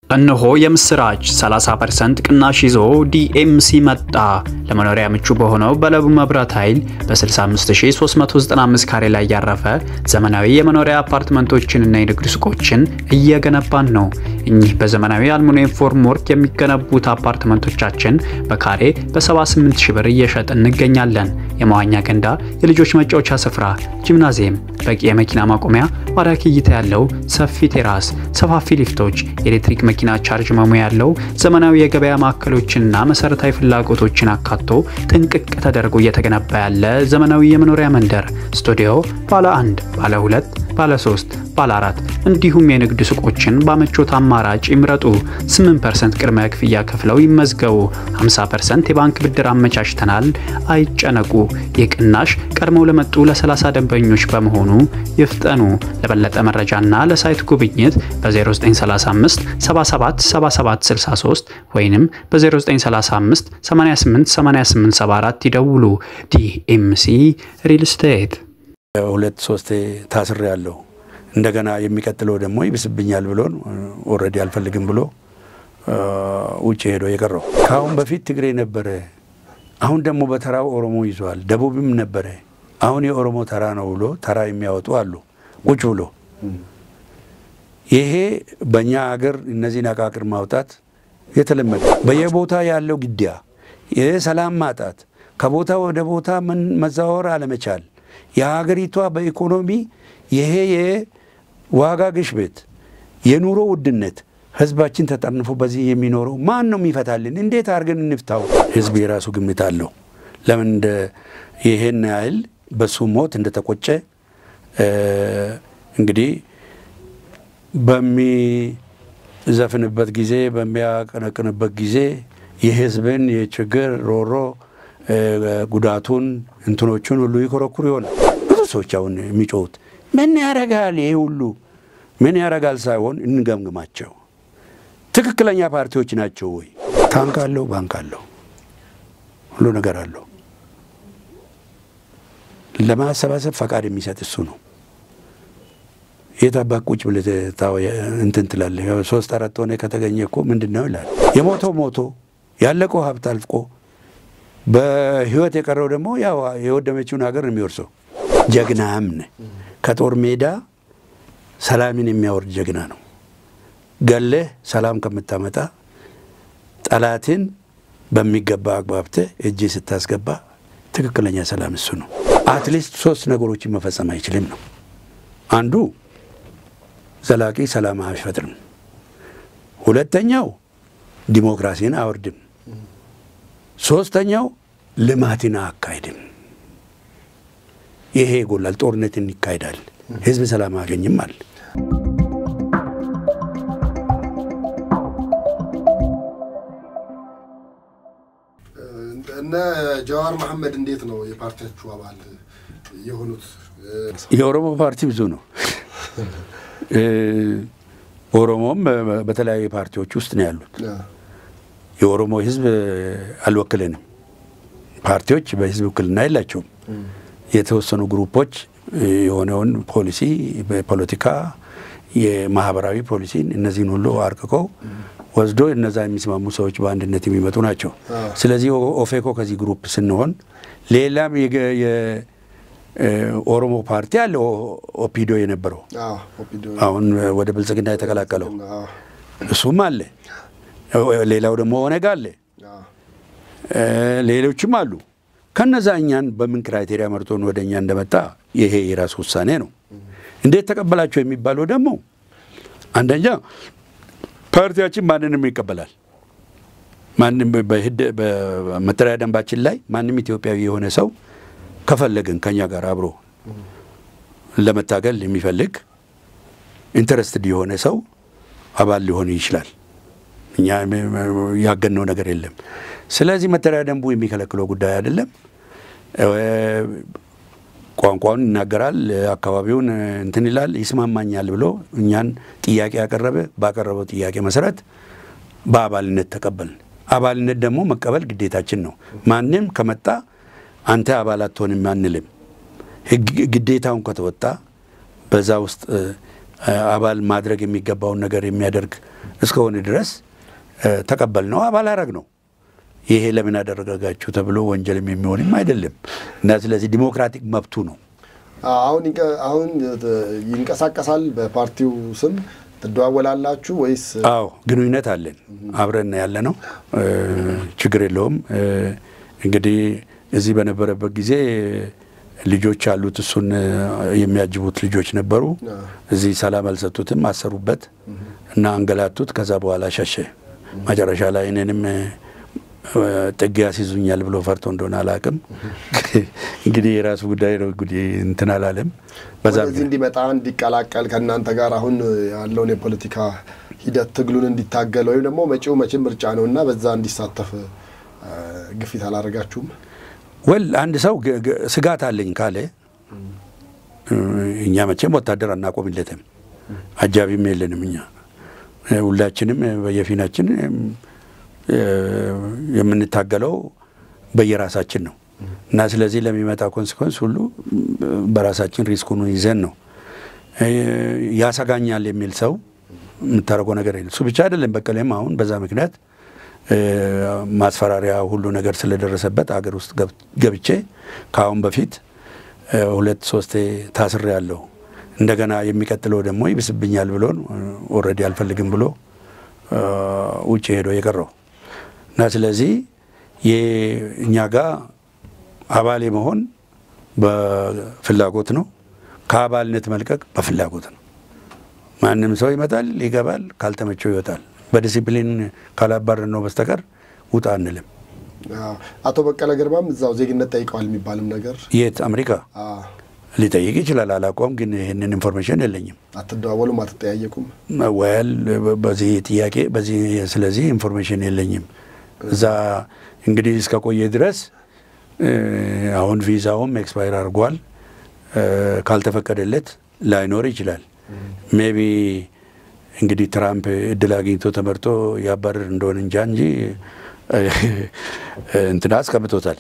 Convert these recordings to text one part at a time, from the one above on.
እነሆ የምስራች 30% ቅናሽ ይዞ ዲኤምሲ መጣ። ለመኖሪያ ምቹ በሆነው በለቡ መብራት ኃይል በ65395 ካሬ ላይ ያረፈ ዘመናዊ የመኖሪያ አፓርትመንቶችንና የንግድ ሱቆችን እየገነባን ነው። እኚህ በዘመናዊ አልሙኒየም ፎርም ወርክ የሚገነቡት አፓርትመንቶቻችን በካሬ በ78 ሺህ ብር እየሸጥ እንገኛለን። የመዋኛ ገንዳ፣ የልጆች መጫወቻ ስፍራ፣ ጂምናዚየም፣ በቂ የመኪና ማቆሚያ፣ ማራኪ እይታ ያለው ሰፊ ቴራስ፣ ሰፋፊ ሊፍቶች፣ የኤሌክትሪክ መኪና ቻርጅ መሙያ ያለው ዘመናዊ የገበያ ማዕከሎችንና መሰረታዊ ፍላጎቶችን አካቶ ጥንቅቅ ተደርጎ እየተገነባ ያለ ዘመናዊ የመኖሪያ መንደር ስቱዲዮ ባለ አንድ፣ ባለ ሁለት፣ ባለ ሶስት፣ ባለ አራት እንዲሁም የንግድ ሱቆችን በምቾት አማራጭ ይምረጡ። 8% ቅድመ ክፍያ ከፍለው ይመዝገቡ። 50% የባንክ ብድር አመቻችተናል። አይጨነቁ። ይህ ቅናሽ ቀድመው ለመጡ ለ30 ደንበኞች በመሆኑ ይፍጠኑ። ለበለጠ መረጃና ለሳይት ጉብኝት በ0935 77 77 63 ወይንም በ0935 88 88 74 ይደውሉ። ዲኤምሲ ሪል ስቴት ሁለት ሶስቴ ታስሬ ያለው እንደገና የሚቀጥለው ደግሞ ይብስብኛል ብሎን ኦልሬዲ አልፈልግም ብሎ ውጭ ሄዶ የቀረው። ከአሁን በፊት ትግሬ ነበረ፣ አሁን ደግሞ በተራው ኦሮሞ ይዟል። ደቡብም ነበረ፣ አሁን የኦሮሞ ተራ ነው ብሎ ተራ የሚያወጡ አሉ ቁጭ ብሎ። ይሄ በእኛ ሀገር እነዚህን አቃቅር ማውጣት የተለመደ በየቦታ ያለው ግድያ፣ የሰላም ማጣት፣ ከቦታ ወደ ቦታ መዛወር አለመቻል የሀገሪቷ በኢኮኖሚ ይሄ የዋጋ ግሽበት፣ የኑሮ ውድነት ህዝባችን ተጠርንፎ በዚህ የሚኖረው ማን ነው የሚፈታልን? እንዴት አድርገን እንፍታው? ህዝብ የራሱ ግምት አለው። ለምን እንደ ይሄን ያህል በሱ ሞት እንደተቆጨ እንግዲህ በሚዘፍንበት ጊዜ በሚያቀነቅንበት ጊዜ የህዝብን የችግር ሮሮ ጉዳቱን እንትኖቹን ሁሉ ይኮረኩር ይሆናል። ብዙ ሰዎች አሁን የሚጮሁት ምን ያረጋል ይሄ ሁሉ ምን ያረጋል ሳይሆን እንገምግማቸው። ትክክለኛ ፓርቲዎች ናቸው ወይ? ታንክ አለው፣ ባንክ አለው፣ ሁሉ ነገር አለው። ለማሰባሰብ ፈቃድ የሚሰጥ እሱ ነው። የታባክ ቁጭ ብለህ እንትን ትላለህ። ሶስት አራት ሆነ ከተገኘ እኮ ምንድን ነው ይላል። የሞተው ሞቶ ያለቀው ሀብት አልቆ በህይወት የቀረው ደግሞ ያው የወደመችውን ሀገር ነው የሚወርሰው። ጀግናም ነህ። ከጦር ሜዳ ሰላምን የሚያወርድ ጀግና ነው። ገለህ ሰላም ከምታመጣ ጠላትን በሚገባ አግባብተህ እጅ ስታስገባ ትክክለኛ ሰላም እሱ ነው። አትሊስት ሶስት ነገሮችን መፈጸም አይችልም ነው። አንዱ ዘላቂ ሰላም አይፈጥርም። ሁለተኛው ዲሞክራሲን አያወርድም። ሶስተኛው ልማትን አያካሂድም። ይሄ ይጎላል። ጦርነትን ይካሄዳል። ህዝብ ሰላም አያገኝም አለ። እነ ጀዋር መሐመድ እንዴት ነው የፓርቲያችሁ አባል የሆኑት? የኦሮሞ ፓርቲ ብዙ ነው። ኦሮሞም በተለያዩ ፓርቲዎች ውስጥ ነው ያሉት። የኦሮሞ ህዝብ አልወክልንም። ፓርቲዎች በህዝብ ውክልና የላቸውም። የተወሰኑ ግሩፖች የሆነውን ፖሊሲ በፖለቲካ የማህበራዊ ፖሊሲን እነዚህን ሁሉ አርቅቀው ወስዶ እነዛ የሚስማሙ ሰዎች በአንድነት የሚመጡ ናቸው። ስለዚህ ኦፌኮ ከዚህ ግሩፕ ስንሆን ሌላም የኦሮሞ ፓርቲ አለ። ኦፒዶ የነበረው አሁን ወደ ብልጽግና የተቀላቀለው እሱም አለ። ሌላው ደግሞ ኦነግ አለ። ሌሎችም አሉ። ከነዛ እኛን በምን ክራይቴሪያ መርጦን ወደ እኛ እንደመጣ ይሄ የራሱ ውሳኔ ነው። እንዴት ተቀበላቸው የሚባለው ደግሞ አንደኛ ፓርቲያችን ማንንም ይቀበላል። ማንም በመተዳደሪያ ደንባችን ላይ ማንም ኢትዮጵያዊ የሆነ ሰው ከፈለግን ከኛ ጋር አብሮ ለመታገል የሚፈልግ ኢንተረስትድ የሆነ ሰው አባል ሊሆን ይችላል። እኛ ያገነው ነገር የለም። ስለዚህ መተዳደሪያ ደንቡ የሚከለክለው ጉዳይ አይደለም። ቋንቋውን ይናገራል፣ አካባቢውን እንትን ይላል፣ ይስማማኛል ብሎ እኛን ጥያቄ ያቀረበ ባቀረበው ጥያቄ መሰረት በአባልነት ተቀበልን። አባልነት ደግሞ መቀበል ግዴታችን ነው። ማንም ከመጣ አንተ አባል አትሆንም አንልም። ግዴታውን ከተወጣ በዛ ውስጥ አባል ማድረግ የሚገባውን ነገር የሚያደርግ እስከሆነ ድረስ ተቀበል ነው አባል አረግ ነው። ይሄ ለምን አደረጋችሁ ተብሎ ወንጀልም የሚሆንም አይደለም እና ስለዚህ ዲሞክራቲክ መብቱ ነው። አሁን አሁን ይንቀሳቀሳል በፓርቲው ስም ትደዋወላላችሁ ወይስ? አዎ ግንኙነት አለን፣ አብረን ያለ ነው። ችግር የለውም። እንግዲህ እዚህ በነበረበት ጊዜ ልጆች አሉት፣ እሱን የሚያጅቡት ልጆች ነበሩ። እዚህ ሰላም አልሰጡትም፣ አሰሩበት እና አንገላቱት። ከዛ በኋላ ሸሸ። መጨረሻ ላይ እኔንም ጥግ ያስይዙኛል ብሎ ፈርቶ እንደሆነ አላውቅም። እንግዲህ የራሱ ጉዳይ ነው። እንግዲህ እንትን አላለም። በዛ ወደዚህ እንዲመጣ እንዲቀላቀል ከእናንተ ጋር አሁን ያለውን የፖለቲካ ሂደት ትግሉን እንዲታገል ወይም ደግሞ መጪው መቼም ምርጫ ነው እና በዛ እንዲሳተፍ ግፊት አላደረጋችሁም? ወል አንድ ሰው ስጋት አለኝ ካለ እኛ መቼም ወታደር አናቆምለትም፣ አጃቢም የለንም። እኛ ሁላችንም በየፊናችን የምንታገለው በየራሳችን ነው እና ስለዚህ ለሚመጣ ኮንስኮንስ ሁሉ በራሳችን ሪስኩን ይዘን ነው። ያሰጋኛል የሚል ሰው የምታደርገው ነገር የለም። እሱ ብቻ አይደለም። በቀለም አሁን በዛ ምክንያት ማስፈራሪያ ሁሉ ነገር ስለደረሰበት አገር ውስጥ ገብቼ ከአሁን በፊት ሁለት ሶስቴ ታስሬ ያለሁ እንደገና የሚቀጥለው ደግሞ ይብስብኛል ብሎን ኦልሬዲ አልፈልግም ብሎ ውጭ ሄዶ የቀረው እና ስለዚህ እኛ ጋር አባል መሆን በፍላጎት ነው። ከአባልነት መልቀቅ በፍላጎት ነው። ማንም ሰው ይመጣል፣ ይገባል፣ ካልተመቸው ይወጣል። በዲሲፕሊን ካላባረን ነው በስተቀር ውጣ አንልም። አቶ በቀለ ገርባም እዛው ዜግነት ጠይቀዋል የሚባልም ነገር የት አሜሪካ ሊጠይቅ ይችላል። አላውቀውም፣ ግን ይህንን ኢንፎርሜሽን የለኝም። አትደዋወሉም? አትጠያየቁም? ወያል በዚህ ጥያቄ በዚህ ስለዚህ ኢንፎርሜሽን የለኝም። እዛ እንግዲህ እስከ ቆየ ድረስ አሁን ቪዛውም ኤክስፓየር አድርጓል። ካልተፈቀደለት ላይኖር ይችላል። ሜቢ እንግዲህ ትራምፕ እድል አግኝቶ ተመርጦ ያባረር እንደሆነ እንጃ እንጂ እንትና አስቀምጦታል።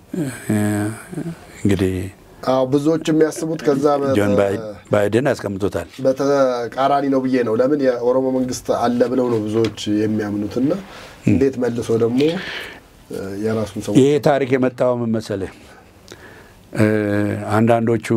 እንግዲህ አዎ ብዙዎች የሚያስቡት ከዛ ጆን ባይደን አስቀምጦታል። በተቃራኒ ነው ብዬ ነው። ለምን የኦሮሞ መንግስት አለ ብለው ነው ብዙዎች የሚያምኑትና እንዴት መልሶ ደግሞ የራሱን ሰው ይሄ ታሪክ የመጣው ምን መሰለህ? አንዳንዶቹ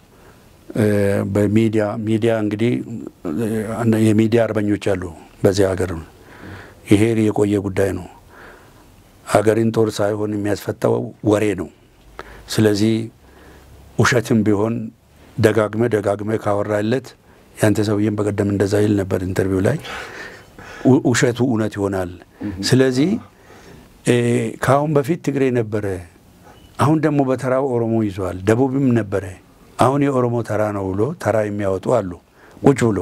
በሚዲያ ሚዲያ እንግዲህ የሚዲያ አርበኞች አሉ በዚህ ሀገር። ይሄ የቆየ ጉዳይ ነው። ሀገርን ጦር ሳይሆን የሚያስፈታው ወሬ ነው። ስለዚህ ውሸትም ቢሆን ደጋግመ ደጋግመ ካወራለት ያንተ ሰውዬም በቀደም እንደዛ ይል ነበር ኢንተርቪው ላይ ውሸቱ እውነት ይሆናል። ስለዚህ ከአሁን በፊት ትግሬ ነበረ፣ አሁን ደግሞ በተራው ኦሮሞ ይዟል። ደቡብም ነበረ፣ አሁን የኦሮሞ ተራ ነው ብሎ ተራ የሚያወጡ አሉ ቁጭ ብሎ።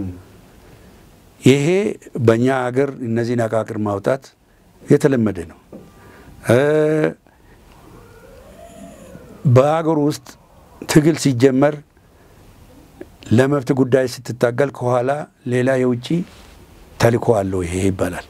ይሄ በእኛ ሀገር እነዚህን አቃቅር ማውጣት የተለመደ ነው። በሀገር ውስጥ ትግል ሲጀመር ለመብት ጉዳይ ስትታገል ከኋላ ሌላ የውጭ ተልእኮ አለው ይሄ ይባላል።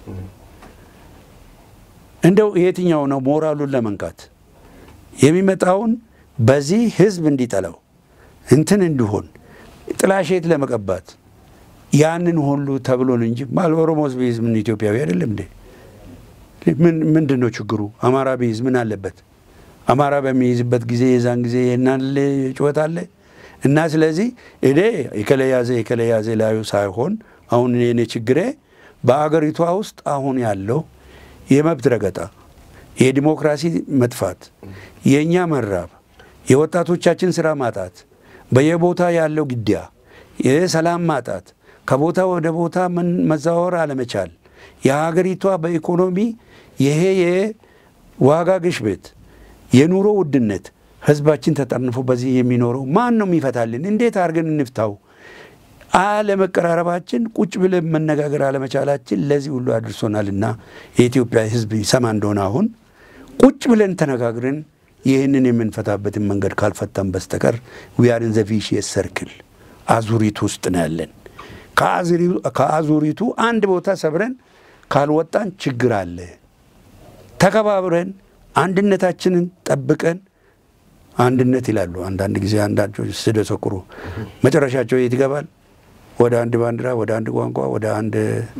እንደው የትኛው ነው ሞራሉን ለመንካት የሚመጣውን በዚህ ህዝብ እንዲጠላው እንትን እንዲሆን ጥላሸት ለመቀባት ያንን ሁሉ ተብሎን እንጂ ማል ኦሮሞ ቢይዝ ምን ኢትዮጵያዊ አይደለም እንዴ? ምንድን ነው ችግሩ? አማራ ቢይዝ ምን አለበት? አማራ በሚይዝበት ጊዜ የዛን ጊዜ የናል ጩኸት አለ እና ስለዚህ እኔ የከለያዘ የከለያዘ ላዩ ሳይሆን አሁን የኔ ችግሬ በአገሪቷ ውስጥ አሁን ያለው የመብት ረገጣ፣ የዲሞክራሲ መጥፋት፣ የእኛ መራብ፣ የወጣቶቻችን ስራ ማጣት፣ በየቦታ ያለው ግድያ፣ የሰላም ማጣት፣ ከቦታ ወደ ቦታ መዛወር አለመቻል፣ የሀገሪቷ በኢኮኖሚ ይሄ የዋጋ ግሽበት፣ የኑሮ ውድነት ህዝባችን ተጠርንፎ በዚህ የሚኖረው ማን ነው የሚፈታልን? እንዴት አድርገን እንፍታው? አለመቀራረባችን፣ ቁጭ ብለን መነጋገር አለመቻላችን ለዚህ ሁሉ አድርሶናልና የኢትዮጵያ ህዝብ ይሰማ እንደሆነ አሁን ቁጭ ብለን ተነጋግረን ይህንን የምንፈታበትን መንገድ ካልፈታን በስተቀር ዊያርን ዘ ቪሺየስ ሰርክል አዙሪቱ ውስጥ ነው ያለን። ከአዙሪቱ አንድ ቦታ ሰብረን ካልወጣን ችግር አለ። ተከባብረን አንድነታችንን ጠብቀን አንድነት ይላሉ። አንዳንድ ጊዜ አንዳንዶች ስደሰኩሩ መጨረሻቸው የት ይገባል? ወደ አንድ ባንዲራ፣ ወደ አንድ ቋንቋ፣ ወደ አንድ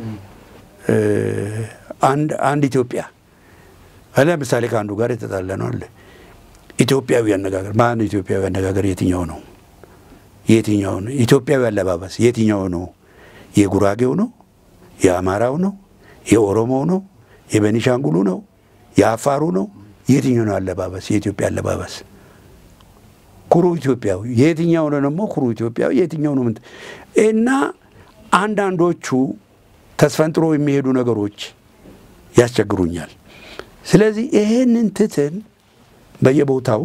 አንድ አንድ ኢትዮጵያ ለምሳሌ ከአንዱ ጋር የተጣላ ነው አለ ኢትዮጵያዊ አነጋገር ማን ኢትዮጵያዊ አነጋገር የትኛው ነው? የትኛው ነው? ኢትዮጵያዊ አለባበስ የትኛው ነው? የጉራጌው ነው? የአማራው ነው? የኦሮሞው ነው? የቤኒሻንጉሉ ነው? የአፋሩ ነው? የትኛው ነው አለባበስ? የኢትዮጵያ አለባበስ ኩሩ ኢትዮጵያዊ የትኛው ነው ደግሞ ኩሩ ኢትዮጵያዊ የትኛው ነው? ምን እና አንዳንዶቹ ተስፈንጥሮ የሚሄዱ ነገሮች ያስቸግሩኛል። ስለዚህ ይሄንን ትተን በየቦታው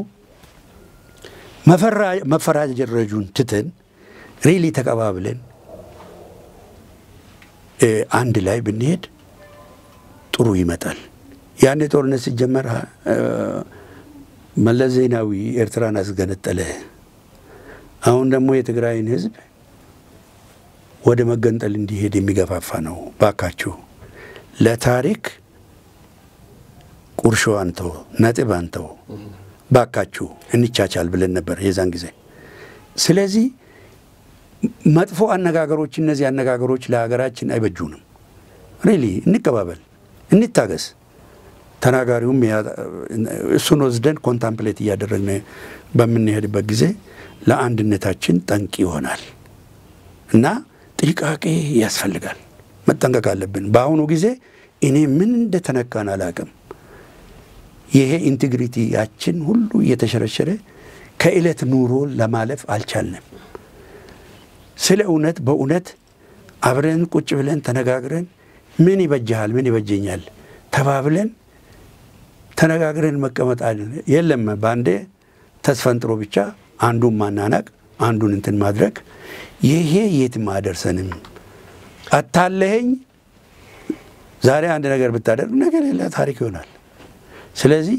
መፈራረጁን ትተን ሪሊ ተቀባብለን አንድ ላይ ብንሄድ ጥሩ ይመጣል። ያኔ ጦርነት ሲጀመር መለስ ዜናዊ ኤርትራን አስገነጠለ። አሁን ደግሞ የትግራይን ሕዝብ ወደ መገንጠል እንዲሄድ የሚገፋፋ ነው። ባካችሁ ለታሪክ ቁርሾ አንተው፣ ነጥብ አንተው፣ ባካችሁ እንቻቻል ብለን ነበር የዛን ጊዜ። ስለዚህ መጥፎ አነጋገሮች፣ እነዚህ አነጋገሮች ለሀገራችን አይበጁንም። ሪሊ እንቀባበል፣ እንታገስ። ተናጋሪውም እሱን ወስደን ኮንታምፕሌት እያደረግን በምንሄድበት ጊዜ ለአንድነታችን ጠንቅ ይሆናል እና ጥንቃቄ ያስፈልጋል። መጠንቀቅ አለብን። በአሁኑ ጊዜ እኔ ምን እንደተነካን አላቅም። ይሄ ኢንቴግሪቲያችን ሁሉ እየተሸረሸረ ከዕለት ኑሮ ለማለፍ አልቻልንም። ስለ እውነት በእውነት አብረን ቁጭ ብለን ተነጋግረን ምን ይበጅሃል፣ ምን ይበጀኛል ተባብለን ተነጋግረን መቀመጥ የለም። በአንዴ ተስፈንጥሮ ብቻ አንዱን ማናናቅ አንዱን እንትን ማድረግ ይሄ የትም አደርሰንም። አታለኸኝ ዛሬ አንድ ነገር ብታደርግ ነገ ሌላ ታሪክ ይሆናል። ስለዚህ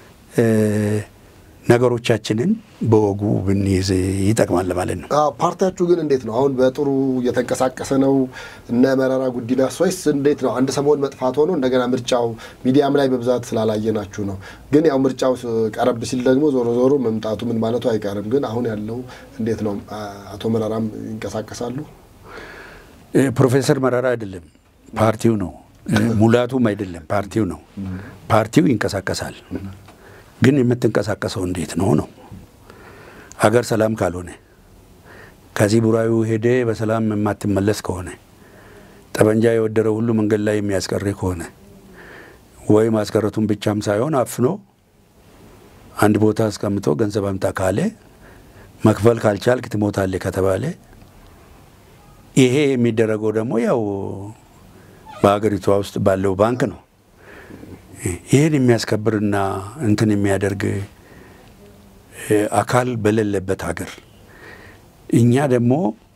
ነገሮቻችንን በወጉ ብንይዝ ይጠቅማል ማለት ነው። ፓርቲያችሁ ግን እንዴት ነው አሁን? በጥሩ እየተንቀሳቀሰ ነው? እነ መረራ ጉዲና ወይስ እንዴት ነው? አንድ ሰሞን መጥፋት ሆኖ እንደገና ምርጫው ሚዲያም ላይ በብዛት ስላላየናችሁ ነው። ግን ያው ምርጫው ቀረብ ሲል ደግሞ ዞሮ ዞሮ መምጣቱ ምን ማለቱ አይቀርም። ግን አሁን ያለው እንዴት ነው? አቶ መረራም ይንቀሳቀሳሉ? ፕሮፌሰር መረራ አይደለም ፓርቲው ነው። ሙላቱም አይደለም ፓርቲው ነው። ፓርቲው ይንቀሳቀሳል ግን የምትንቀሳቀሰው እንዴት ነው ነው? አገር ሰላም ካልሆነ ከዚህ ቡራዩ ሄደ በሰላም የማትመለስ ከሆነ ጠመንጃ የወደረው ሁሉ መንገድ ላይ የሚያስቀር ከሆነ ወይ ማስቀረቱን ብቻም ሳይሆን አፍኖ አንድ ቦታ አስቀምጦ ገንዘብ አምጣ ካለ መክፈል ካልቻልክ ትሞታለህ ከተባለ ይሄ የሚደረገው ደግሞ ያው በሀገሪቷ ውስጥ ባለው ባንክ ነው። ይህን የሚያስከብርና እንትን የሚያደርግ አካል በሌለበት ሀገር እኛ ደግሞ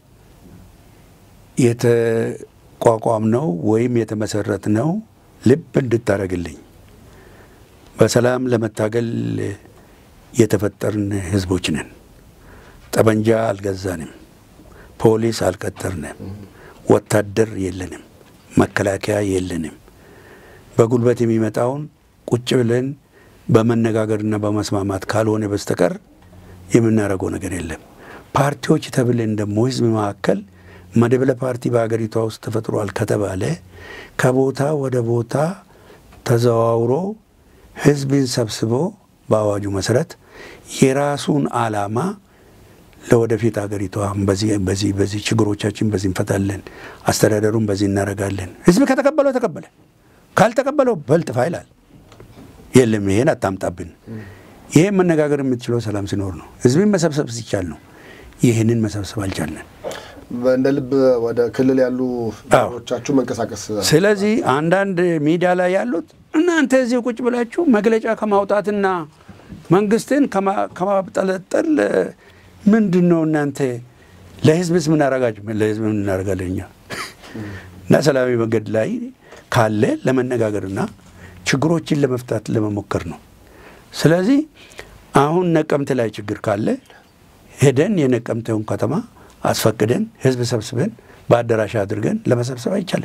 የተቋቋምነው ወይም የተመሰረትነው ልብ እንድታደርግልኝ በሰላም ለመታገል የተፈጠርን ህዝቦች ነን። ጠመንጃ አልገዛንም፣ ፖሊስ አልቀጠርንም፣ ወታደር የለንም፣ መከላከያ የለንም። በጉልበት የሚመጣውን ቁጭ ብለን በመነጋገርና በመስማማት ካልሆነ በስተቀር የምናደርገው ነገር የለም። ፓርቲዎች ተብለን ደግሞ ህዝብ መካከል መደብለ ፓርቲ በሀገሪቷ ውስጥ ተፈጥሯል ከተባለ ከቦታ ወደ ቦታ ተዘዋውሮ ህዝብን ሰብስቦ በአዋጁ መሰረት የራሱን ዓላማ ለወደፊት ሀገሪቷ በዚህ በዚህ በዚህ ችግሮቻችን በዚህ እንፈታለን፣ አስተዳደሩን በዚህ እናደርጋለን። ህዝብ ከተቀበለው ተቀበለ ካልተቀበለው በልጥፋ ይላል። የለም ይሄን አታምጣብን። ይሄን መነጋገር የምትችለው ሰላም ሲኖር ነው። ህዝብን መሰብሰብ ሲቻል ነው። ይህንን መሰብሰብ አልቻለን። እንደ ልብ ወደ ክልል ያሉ ቻችሁ መንቀሳቀስ ስለዚህ አንዳንድ ሚዲያ ላይ ያሉት እናንተ እዚህ ቁጭ ብላችሁ መግለጫ ከማውጣትና መንግስትን ከማብጠለጠል ምንድን ነው እናንተ ለህዝብስ ምን አረጋችሁ? ለህዝብ ምን እናደርጋለን እኛ እና ሰላማዊ መንገድ ላይ ካለ ለመነጋገርና ችግሮችን ለመፍታት ለመሞከር ነው። ስለዚህ አሁን ነቀምት ላይ ችግር ካለ ሄደን የነቀምቴውን ከተማ አስፈቅደን ህዝብ ሰብስበን በአዳራሽ አድርገን ለመሰብሰብ አይቻልም።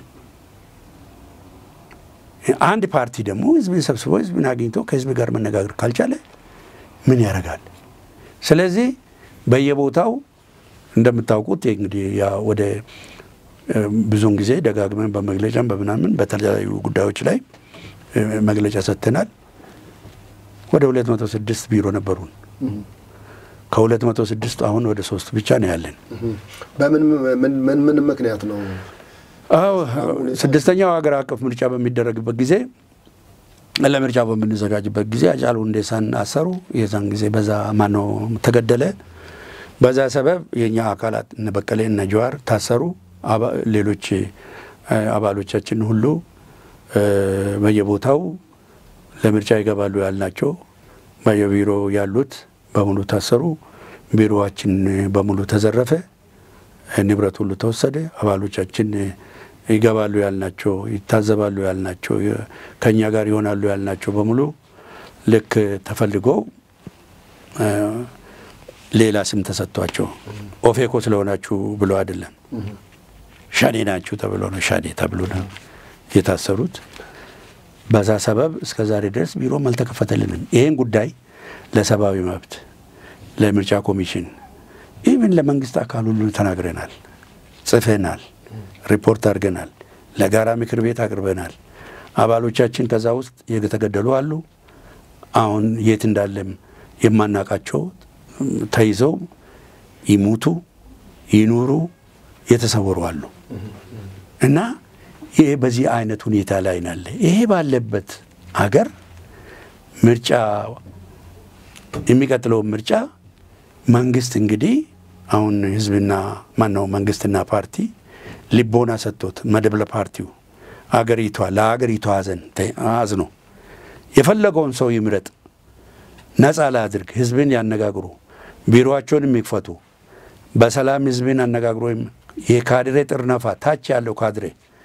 አንድ ፓርቲ ደግሞ ህዝብን ሰብስቦ ህዝብን አግኝቶ ከህዝብ ጋር መነጋገር ካልቻለ ምን ያደርጋል? ስለዚህ በየቦታው እንደምታውቁት እንግዲህ ያ ወደ ብዙውን ጊዜ ደጋግመን በመግለጫም በምናምን በተለያዩ ጉዳዮች ላይ መግለጫ ሰጥተናል። ወደ 206 ቢሮ ነበሩን። ከ206 አሁን ወደ ሶስት ብቻ ነው ያለን። በምን ምን ምን ምክንያት ነው? አዎ ስድስተኛው ሀገር አቀፍ ምርጫ በሚደረግበት ጊዜ ለምርጫ በምንዘጋጅበት ጊዜ ሃጫሉ ሁንዴሳን አሰሩ። የዛን ጊዜ በዛ ማነው ተገደለ። በዛ ሰበብ የእኛ አካላት እነ በቀሌ እነ ጀዋር ታሰሩ። ሌሎች አባሎቻችን ሁሉ በየቦታው ለምርጫ ይገባሉ ያልናቸው በየቢሮ ያሉት በሙሉ ታሰሩ። ቢሮዋችን በሙሉ ተዘረፈ። ንብረት ሁሉ ተወሰደ። አባሎቻችን ይገባሉ ያልናቸው ይታዘባሉ ያልናቸው ከእኛ ጋር ይሆናሉ ያልናቸው በሙሉ ልክ ተፈልገው ሌላ ስም ተሰጥቷቸው ኦፌኮ ስለሆናችሁ ብሎ አይደለም ሻኔ ናችሁ ተብሎ ነው ሻኔ ተብሎ ነው የታሰሩት። በዛ ሰበብ እስከ ዛሬ ድረስ ቢሮም አልተከፈተልንም። ይህን ጉዳይ ለሰብአዊ መብት፣ ለምርጫ ኮሚሽን፣ ኢቭን ለመንግስት አካል ሁሉ ተናግረናል፣ ጽፈናል፣ ሪፖርት አድርገናል፣ ለጋራ ምክር ቤት አቅርበናል። አባሎቻችን ከዛ ውስጥ የተገደሉ አሉ። አሁን የት እንዳለም የማናቃቸው ተይዘው ይሙቱ ይኑሩ የተሰወሩ አሉ እና ይሄ በዚህ አይነት ሁኔታ ላይ ናለ። ይሄ ባለበት አገር ምርጫ የሚቀጥለውን ምርጫ መንግስት እንግዲህ አሁን ህዝብና ማነው መንግስትና ፓርቲ ልቦና ሰጥቶት መደብለ ፓርቲው አገሪቷ ለአገሪቷ ሀዘን አዝኖ የፈለገውን ሰው ይምረጥ፣ ነጻ ላድርግ፣ ህዝብን ያነጋግሩ፣ ቢሮቸውን የሚክፈቱ በሰላም ህዝብን አነጋግሮ የካድሬ ጥርነፋ ታች ያለው ካድሬ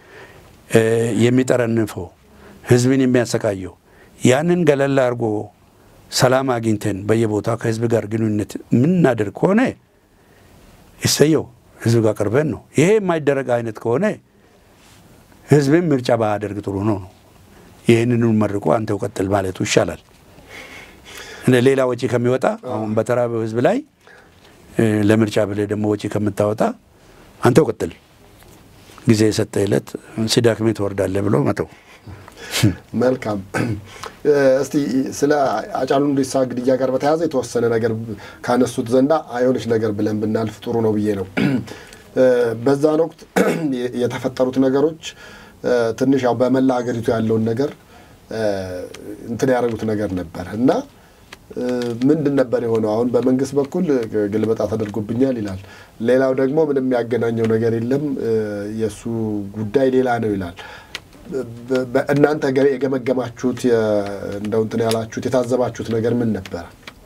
የሚጠረንፈው ህዝብን የሚያሰቃየው ያንን ገለል አድርጎ ሰላም አግኝተን በየቦታው ከህዝብ ጋር ግንኙነት የምናደርግ ከሆነ ይሰየው፣ ህዝብ ጋር ቀርበን ነው። ይሄ የማይደረግ አይነት ከሆነ ህዝብን ምርጫ ባያደርግ ጥሩ ነው ነው። ይህንኑ መርቆ አንተው ቀጥል ማለቱ ይሻላል። ሌላ ወጪ ከሚወጣ አሁን በተራበው ህዝብ ላይ ለምርጫ ብለህ ደግሞ ወጪ ከምታወጣ አንተው ቀጥል፣ ጊዜ የሰጠ ዕለት ሲዳክሜ ትወርዳለህ ብሎ መተው። መልካም። እስቲ ስለ ሃጫሉ ሁንዴሳ ግድያ ጋር በተያያዘ የተወሰነ ነገር ካነሱት ዘንዳ አይሆንሽ ነገር ብለን ብናልፍ ጥሩ ነው ብዬ ነው። በዛን ወቅት የተፈጠሩት ነገሮች ትንሽ ያው በመላ ሀገሪቱ ያለውን ነገር እንትን ያደረጉት ነገር ነበር እና ምንድን ነበር የሆነው? አሁን በመንግስት በኩል ግልበጣ ተደርጎብኛል ይላል። ሌላው ደግሞ ምንም የሚያገናኘው ነገር የለም የእሱ ጉዳይ ሌላ ነው ይላል። እናንተ የገመገማችሁት እንደው እንትን ያላችሁት የታዘባችሁት ነገር ምን ነበረ?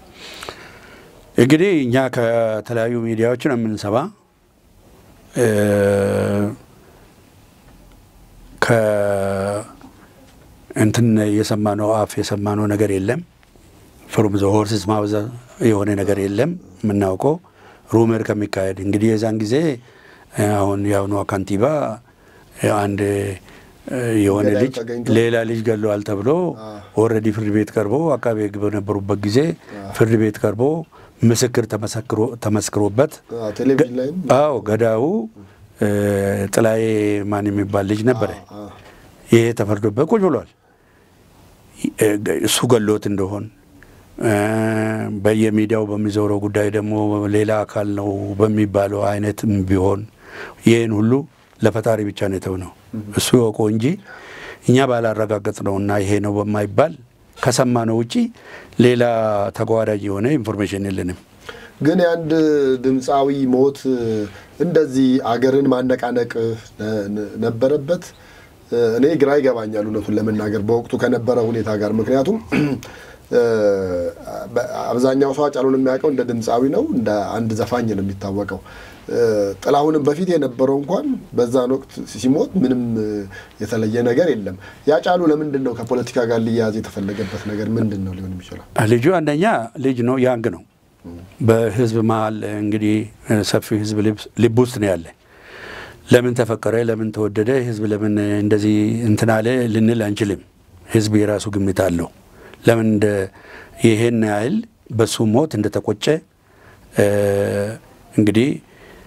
እንግዲህ እኛ ከተለያዩ ሚዲያዎች ነው የምንሰባ ከእንትን የሰማነው አፍ የሰማነው ነገር የለም። ፍሩም ዘ ሆርስስ ማውዝ የሆነ ነገር የለም። የምናውቀው ሩመር ከሚካሄድ እንግዲህ የዛን ጊዜ አሁን የአሁኗ ካንቲባ አንድ የሆነ ልጅ ሌላ ልጅ ገለዋል ተብሎ ኦልሬዲ ፍርድ ቤት ቀርቦ አቃቤ ሕግ በነበሩበት ጊዜ ፍርድ ቤት ቀርቦ ምስክር ተመስክሮበት፣ አዎ ገዳዩ ጥላዬ ማን የሚባል ልጅ ነበረ። ይሄ ተፈርዶበት ቁጭ ብሏል። እሱ ገሎት እንደሆን በየሚዲያው በሚዞረው ጉዳይ ደግሞ ሌላ አካል ነው በሚባለው አይነትም ቢሆን ይህን ሁሉ ለፈጣሪ ብቻ ነው የተውነው። እሱ ይወቀው እንጂ እኛ ባላረጋገጥ ነው እና ይሄ ነው በማይባል ከሰማነው ውጪ ሌላ ተጓዳኝ የሆነ ኢንፎርሜሽን የለንም። ግን የአንድ ድምፃዊ ሞት እንደዚህ አገርን ማነቃነቅ ነበረበት? እኔ ግራ ይገባኛል እውነቱን ለመናገር በወቅቱ ከነበረ ሁኔታ ጋር ምክንያቱም አብዛኛው ሰው ሃጫሉን የሚያውቀው እንደ ድምፃዊ ነው፣ እንደ አንድ ዘፋኝ ነው የሚታወቀው። ጥላሁንም በፊት የነበረው እንኳን በዛን ወቅት ሲሞት ምንም የተለየ ነገር የለም። ያጫሉ ለምንድን ነው ከፖለቲካ ጋር ሊያያዝ የተፈለገበት ነገር ምንድን ነው ሊሆን የሚችለው? ልጁ አንደኛ ልጅ ነው፣ ያንግ ነው። በህዝብ መሀል እንግዲህ ሰፊ ህዝብ ልብ ውስጥ ነው ያለ። ለምን ተፈቀረ፣ ለምን ተወደደ፣ ህዝብ ለምን እንደዚህ እንትን አለ ልንል አንችልም። ህዝብ የራሱ ግምት አለው። ለምን እንደ ይሄን ያህል በሱ ሞት እንደተቆጨ እንግዲህ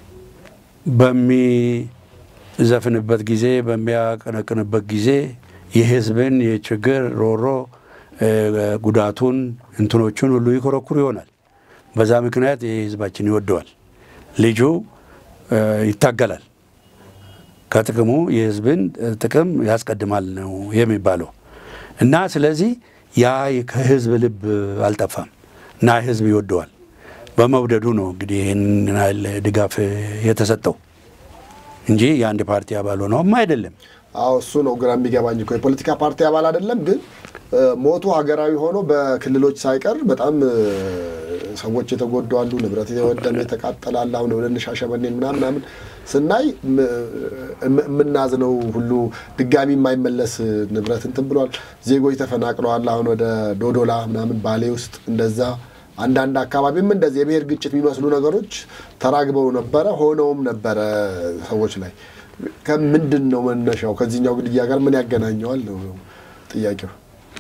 በሚዘፍንበት ጊዜ በሚያቀነቅንበት ጊዜ የህዝብን የችግር ሮሮ ጉዳቱን እንትኖቹን ሁሉ ይኮረኩር ይሆናል። በዛ ምክንያት ይህ ህዝባችን ይወደዋል። ልጁ ይታገላል። ከጥቅሙ የህዝብን ጥቅም ያስቀድማል ነው የሚባለው እና ስለዚህ ያ ከህዝብ ልብ አልጠፋም እና ህዝብ ይወደዋል። በመውደዱ ነው እንግዲህ ይህን ያህል ድጋፍ የተሰጠው እንጂ የአንድ ፓርቲ አባል ሆነውም አይደለም። አዎ እሱ ነው ግራ የሚገባኝ እኮ የፖለቲካ ፓርቲ አባል አይደለም፣ ግን ሞቱ ሀገራዊ ሆኖ በክልሎች ሳይቀር በጣም ሰዎች የተጎዱ አሉ። ንብረት የወደመ የተቃጠላል። አሁን ወደ ሻሸመኔን ምናምን ምናምን ስናይ የምናዝነው ሁሉ ድጋሚ የማይመለስ ንብረት እንትን ብሏል። ዜጎች ተፈናቅለዋል። አሁን ወደ ዶዶላ ምናምን ባሌ ውስጥ እንደዛ አንዳንድ አካባቢም እንደዚህ የብሔር ግጭት የሚመስሉ ነገሮች ተራግበው ነበረ ሆነውም ነበረ ሰዎች ላይ ከምንድን ነው መነሻው? ከዚህኛው ግድያ ጋር ምን ያገናኘዋል ነው ጥያቄው።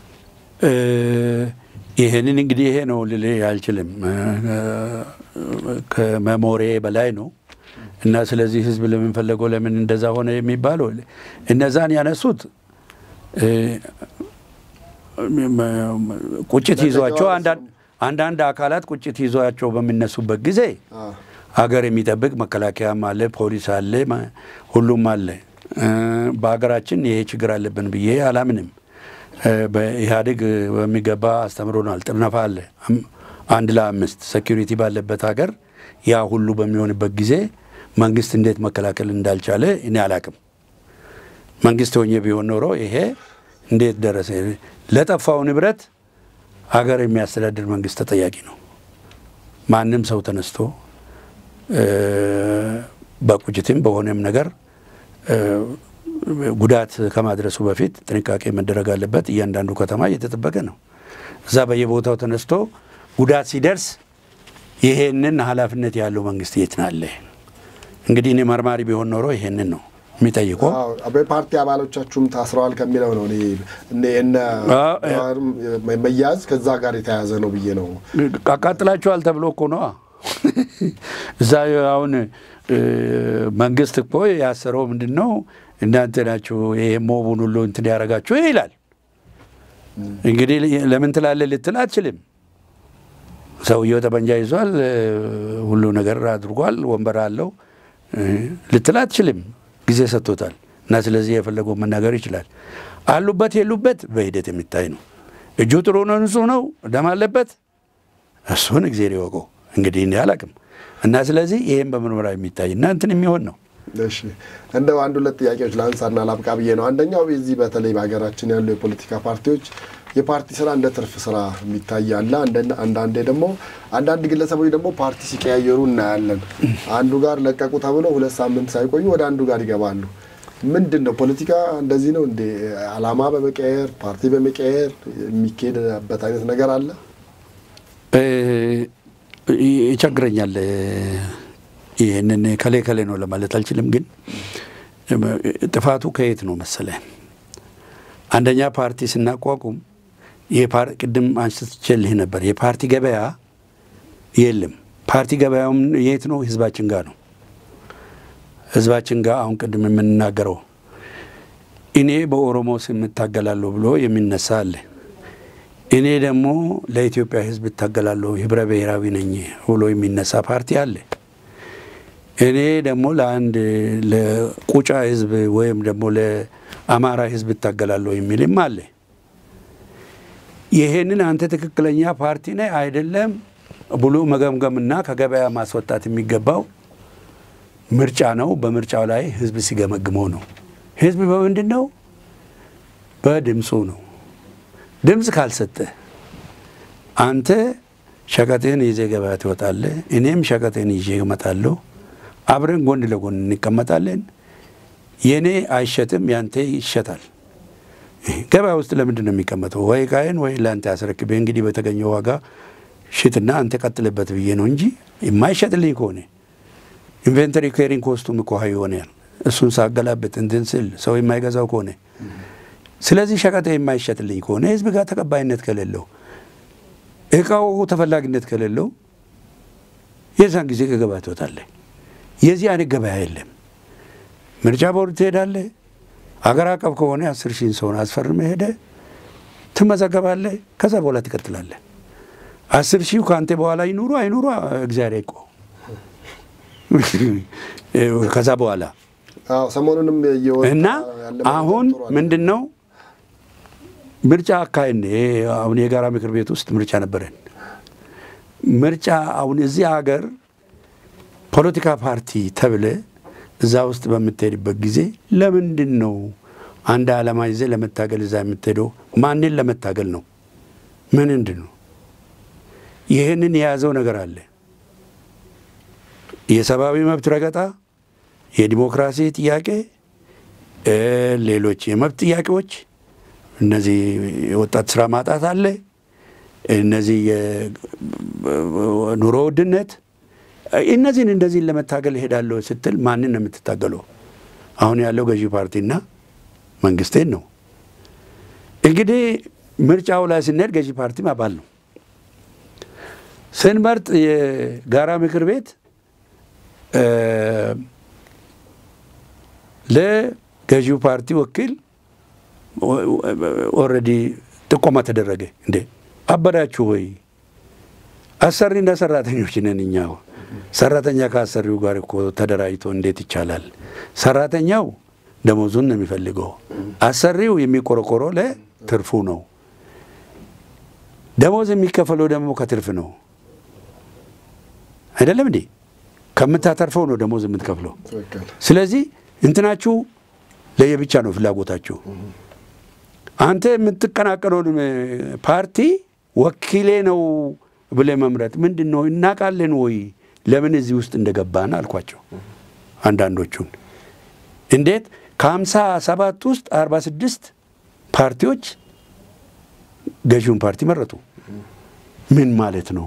ይህንን እንግዲህ ይሄ ነው ልልህ አልችልም። ከመሞሬ በላይ ነው እና ስለዚህ ህዝብ ለምን ፈለገው ለምን እንደዛ ሆነ የሚባለው እነዛን ያነሱት ቁጭት ይዟቸው አንዳንድ አካላት ቁጭት ይዟቸው በሚነሱበት ጊዜ ሀገር የሚጠብቅ መከላከያም አለ፣ ፖሊስ አለ፣ ሁሉም አለ። በሀገራችን ይሄ ችግር አለብን ብዬ አላምንም። በኢህአዴግ በሚገባ አስተምሮናል። ጥርነፋ አለ አንድ ለአምስት ሴኪሪቲ ባለበት ሀገር ያ ሁሉ በሚሆንበት ጊዜ መንግስት እንዴት መከላከል እንዳልቻለ እኔ አላቅም። መንግስት ሆኜ ቢሆን ኖሮ ይሄ እንዴት ደረሰ? ለጠፋው ንብረት ሀገር የሚያስተዳድር መንግስት ተጠያቂ ነው። ማንም ሰው ተነስቶ በቁጭትም በሆነም ነገር ጉዳት ከማድረሱ በፊት ጥንቃቄ መደረግ አለበት። እያንዳንዱ ከተማ እየተጠበቀ ነው። እዛ በየቦታው ተነስቶ ጉዳት ሲደርስ ይሄንን ኃላፊነት ያለው መንግስት የት ናለ? እንግዲህ እኔ መርማሪ ቢሆን ኖሮ ይሄንን ነው የሚጠይቀው። በፓርቲ አባሎቻችሁም ታስረዋል ከሚለው ነው እነ መያዝ ከዛ ጋር የተያያዘ ነው ብዬ ነው። አቃጥላችኋል ተብሎ እኮ ነዋ። እዛ አሁን መንግስት እኮ ያሰረው ምንድን ነው? እናንተ ናችሁ ይሄ ሞቡን ሁሉ እንትን ያደረጋችሁ ይላል። እንግዲህ ለምን ትላለህ ልትል አትችልም። ሰውየው ጠመንጃ ይዟል፣ ሁሉ ነገር አድርጓል፣ ወንበር አለው ልትል አትችልም። ጊዜ ሰጥቶታል እና ስለዚህ የፈለገው መናገር ይችላል። አሉበት የሉበት በሂደት የሚታይ ነው። እጁ ጥሩ ነው፣ ንጹህ ነው፣ ደም አለበት፣ እሱን እግዜር ይወቀው። እንግዲህ እኔ አላቅም እና ስለዚህ ይህም በምርመራ የሚታይ እና እንትን የሚሆን ነው። እሺ እንደው አንድ ሁለት ጥያቄዎች ለአንሳና ላብቃ ብዬ ነው። አንደኛው የዚህ በተለይ በሀገራችን ያሉ የፖለቲካ ፓርቲዎች የፓርቲ ስራ እንደ ትርፍ ስራ የሚታይ አለ። አንዳንዴ ደግሞ አንዳንድ ግለሰቦች ደግሞ ፓርቲ ሲቀያየሩ እናያለን። አንዱ ጋር ለቀቁ ተብለው ሁለት ሳምንት ሳይቆዩ ወደ አንዱ ጋር ይገባሉ። ምንድን ነው ፖለቲካ እንደዚህ ነው እንዴ? አላማ በመቀየር ፓርቲ በመቀየር የሚካሄድበት አይነት ነገር አለ? ይቸግረኛል። ይህንን ከሌ ከሌ ነው ለማለት አልችልም። ግን ጥፋቱ ከየት ነው መሰለ? አንደኛ ፓርቲ ስናቋቁም ቅድም አንስቼልህ ነበር። የፓርቲ ገበያ የለም። ፓርቲ ገበያውም የት ነው? ህዝባችን ጋር ነው። ህዝባችን ጋር አሁን ቅድም የምንናገረው እኔ በኦሮሞ ስም እታገላለሁ ብሎ የሚነሳ አለ። እኔ ደግሞ ለኢትዮጵያ ህዝብ እታገላለሁ ህብረ ብሔራዊ ነኝ ብሎ የሚነሳ ፓርቲ አለ። እኔ ደግሞ ለአንድ ለቁጫ ህዝብ ወይም ደግሞ ለአማራ ህዝብ እታገላለሁ የሚልም አለ። ይሄንን አንተ ትክክለኛ ፓርቲ ነህ አይደለም ብሎ መገምገምና ከገበያ ማስወጣት የሚገባው ምርጫ ነው። በምርጫው ላይ ህዝብ ሲገመግመው ነው። ህዝብ በምንድን ነው? በድምፁ ነው። ድምፅ ካልሰጠ አንተ ሸቀጥህን ይዘህ ገበያ ትወጣለህ፣ እኔም ሸቀጥህን ይዤ እመጣለሁ። አብረን ጎን ለጎን እንቀመጣለን። የእኔ አይሸጥም፣ ያንተ ይሸጣል። ገበያ ውስጥ ለምንድን ነው የሚቀመጠው? ወይ ዕቃዬን ወይ ለአንተ ያስረክብህ እንግዲህ በተገኘው ዋጋ ሽጥና አንተ ቀጥልበት ብዬ ነው እንጂ የማይሸጥልኝ ከሆነ ኢንቨንተሪ ኬሪንግ ኮስቱም እኮ ሀይ ይሆናል። እሱን ሳገላብጥ እንትን ስል ሰው የማይገዛው ከሆነ ስለዚህ ሸቀጥ የማይሸጥልኝ ከሆነ ህዝብ ጋር ተቀባይነት ከሌለው እቃው ተፈላጊነት ከሌለው የዛን ጊዜ ከገበያ ትወጣለህ። የዚህ አይነት ገበያ የለም። ምርጫ ቦርድ ትሄዳለህ። አገር አቀፍ ከሆነ አስር ሺህን ሰውን አስፈርመህ ሄደህ ትመዘገባለህ። ከዛ በኋላ ትቀጥላለህ። አስር ሺህ ከአንተ በኋላ ይኑሩ አይኑሩ እግዚአብሔር ይቆ ከዛ በኋላ አዎ ሰሞኑንም እየወጣ እና ያለ አሁን ጥሩ አለ። ምንድን ነው ምርጫ አካሄድ አሁን የጋራ ምክር ቤት ውስጥ ምርጫ ነበረን። ምርጫ አሁን እዚህ ሀገር ፖለቲካ ፓርቲ ተብለ እዛ ውስጥ በምትሄድበት ጊዜ ለምንድን ነው አንድ ዓላማ ይዘህ ለመታገል እዛ የምትሄደው? ማንን ለመታገል ነው? ምንድን ነው? ይህንን የያዘው ነገር አለ። የሰብአዊ መብት ረገጣ፣ የዲሞክራሲ ጥያቄ፣ እ ሌሎች የመብት ጥያቄዎች፣ እነዚህ የወጣት ስራ ማጣት አለ፣ እነዚህ የኑሮ ውድነት፣ እነዚህን እንደዚህን ለመታገል እሄዳለሁ ስትል ማንን ነው የምትታገለው? አሁን ያለው ገዢ ፓርቲና መንግስቴን ነው። እንግዲህ ምርጫው ላይ ስንሄድ ገዢ ፓርቲም አባል ነው። ስንመርጥ የጋራ ምክር ቤት እ ለገዢው ፓርቲ ወኪል ኦልሬዲ ጥቆማ ተደረገ። እንዴ አበዳችሁ ወይ? አሰሪና ሰራተኞች ነን እኛ። ሰራተኛ ከአሰሪው ጋር እኮ ተደራጅቶ እንዴት ይቻላል? ሰራተኛው ደሞዙን ነው የሚፈልገው። አሰሪው የሚቆረቆረው ለትርፉ ነው። ደሞዝ የሚከፈለው ደግሞ ከትርፍ ነው። አይደለም እንዴ? ከምታተርፈው ነው ደሞዝ የምትከፍለው። ትክክል። ስለዚህ እንትናችሁ ለየብቻ ነው ፍላጎታችሁ። አንተ የምትቀናቀነውን ፓርቲ ወኪሌ ነው ብለህ መምረጥ ምንድን ነው? እናውቃለን ወይ ለምን እዚህ ውስጥ እንደገባን አልኳቸው። አንዳንዶቹን እንዴት ከሀምሳ ሰባት ውስጥ አርባ ስድስት ፓርቲዎች ገዢውን ፓርቲ መረጡ። ምን ማለት ነው?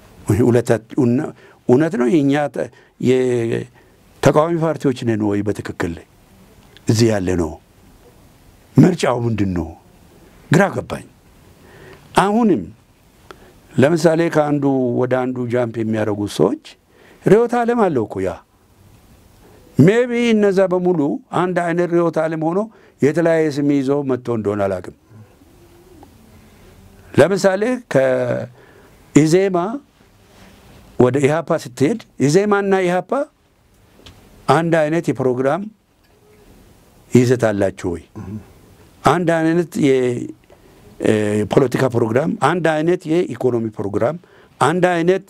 እውነት ነው የእኛ የተቃዋሚ ፓርቲዎች ነን ወይ በትክክል እዚህ ያለ ነው? ምርጫው ምንድን ነው? ግራ ገባኝ። አሁንም ለምሳሌ ከአንዱ ወደ አንዱ ጃምፕ የሚያደርጉት ሰዎች ርዕዮተ ዓለም አለው እኮ ያ ሜቢ እነዛ በሙሉ አንድ አይነት ርዕዮተ ዓለም ሆኖ የተለያየ ስም ይዘው መጥቶ እንደሆነ አላውቅም። ለምሳሌ ከኢዜማ ወደ ኢህአፓ ስትሄድ ኢዜማና ኢህአፓ አንድ አይነት የፕሮግራም ይዘት አላቸው ወይ? አንድ አይነት የፖለቲካ ፕሮግራም፣ አንድ አይነት የኢኮኖሚ ፕሮግራም፣ አንድ አይነት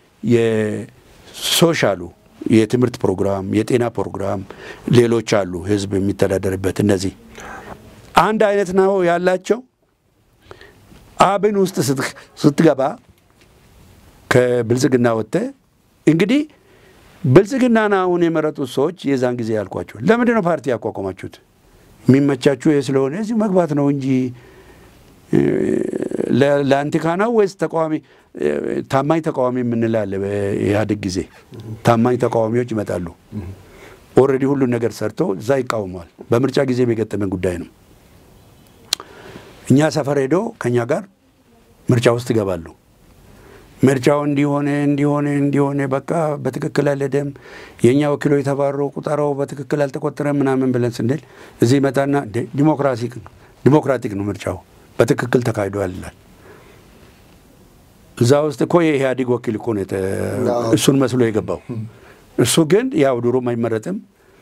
የሶሻሉ የትምህርት ፕሮግራም፣ የጤና ፕሮግራም፣ ሌሎች አሉ ህዝብ የሚተዳደርበት እነዚህ አንድ አይነት ነው ያላቸው። አብን ውስጥ ስትገባ ከብልጽግና ወጥተህ እንግዲህ ብልጽግናን አሁን የመረጡት ሰዎች የዛን ጊዜ ያልኳቸው ለምንድን ነው ፓርቲ ያቋቋማችሁት? የሚመቻችሁ ይህ ስለሆነ እዚሁ መግባት ነው እንጂ ለአንቲካ ነው ወይስ ተቃዋሚ ታማኝ ተቃዋሚ የምንላለ በኢህአዴግ ጊዜ ታማኝ ተቃዋሚዎች ይመጣሉ። ኦልሬዲ ሁሉን ነገር ሰርተው እዛ ይቃወመዋል። በምርጫ ጊዜ የገጠመን ጉዳይ ነው። እኛ ሰፈር ሄዶ ከእኛ ጋር ምርጫ ውስጥ ይገባሉ። ምርጫው እንዲሆነ እንዲሆነ እንዲሆነ በቃ በትክክል አልሄደም፣ የእኛ ወኪሎች የተባረው ቁጠራው በትክክል አልተቆጠረም ምናምን ብለን ስንል እዚህ ይመጣና ዲሞክራቲክ ነው ምርጫው በትክክል ተካሂዷል ይላል። እዛ ውስጥ እኮ የኢህአዴግ ወኪል እኮ ነው እሱን መስሎ የገባው። እሱ ግን ያው ድሮም አይመረጥም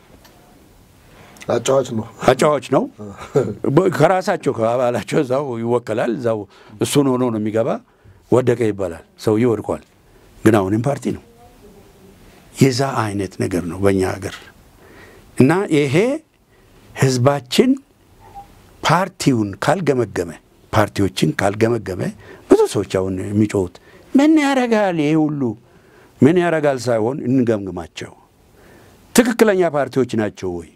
አጫዋች ነው አጫዋች ነው። ከራሳቸው ከአባላቸው እዛው ይወከላል። እዛው እሱን ሆኖ ነው የሚገባ። ወደቀ ይባላል። ሰውዬ ወድቋል፣ ግን አሁንም ፓርቲ ነው። የዛ አይነት ነገር ነው በእኛ ሀገር እና ይሄ ህዝባችን ፓርቲውን ካልገመገመ ፓርቲዎችን ካልገመገመ ብዙ ሰዎች አሁን የሚጮሁት ምን ያረጋል ይሄ ሁሉ ምን ያረጋል ሳይሆን እንገምግማቸው። ትክክለኛ ፓርቲዎች ናቸው ወይ?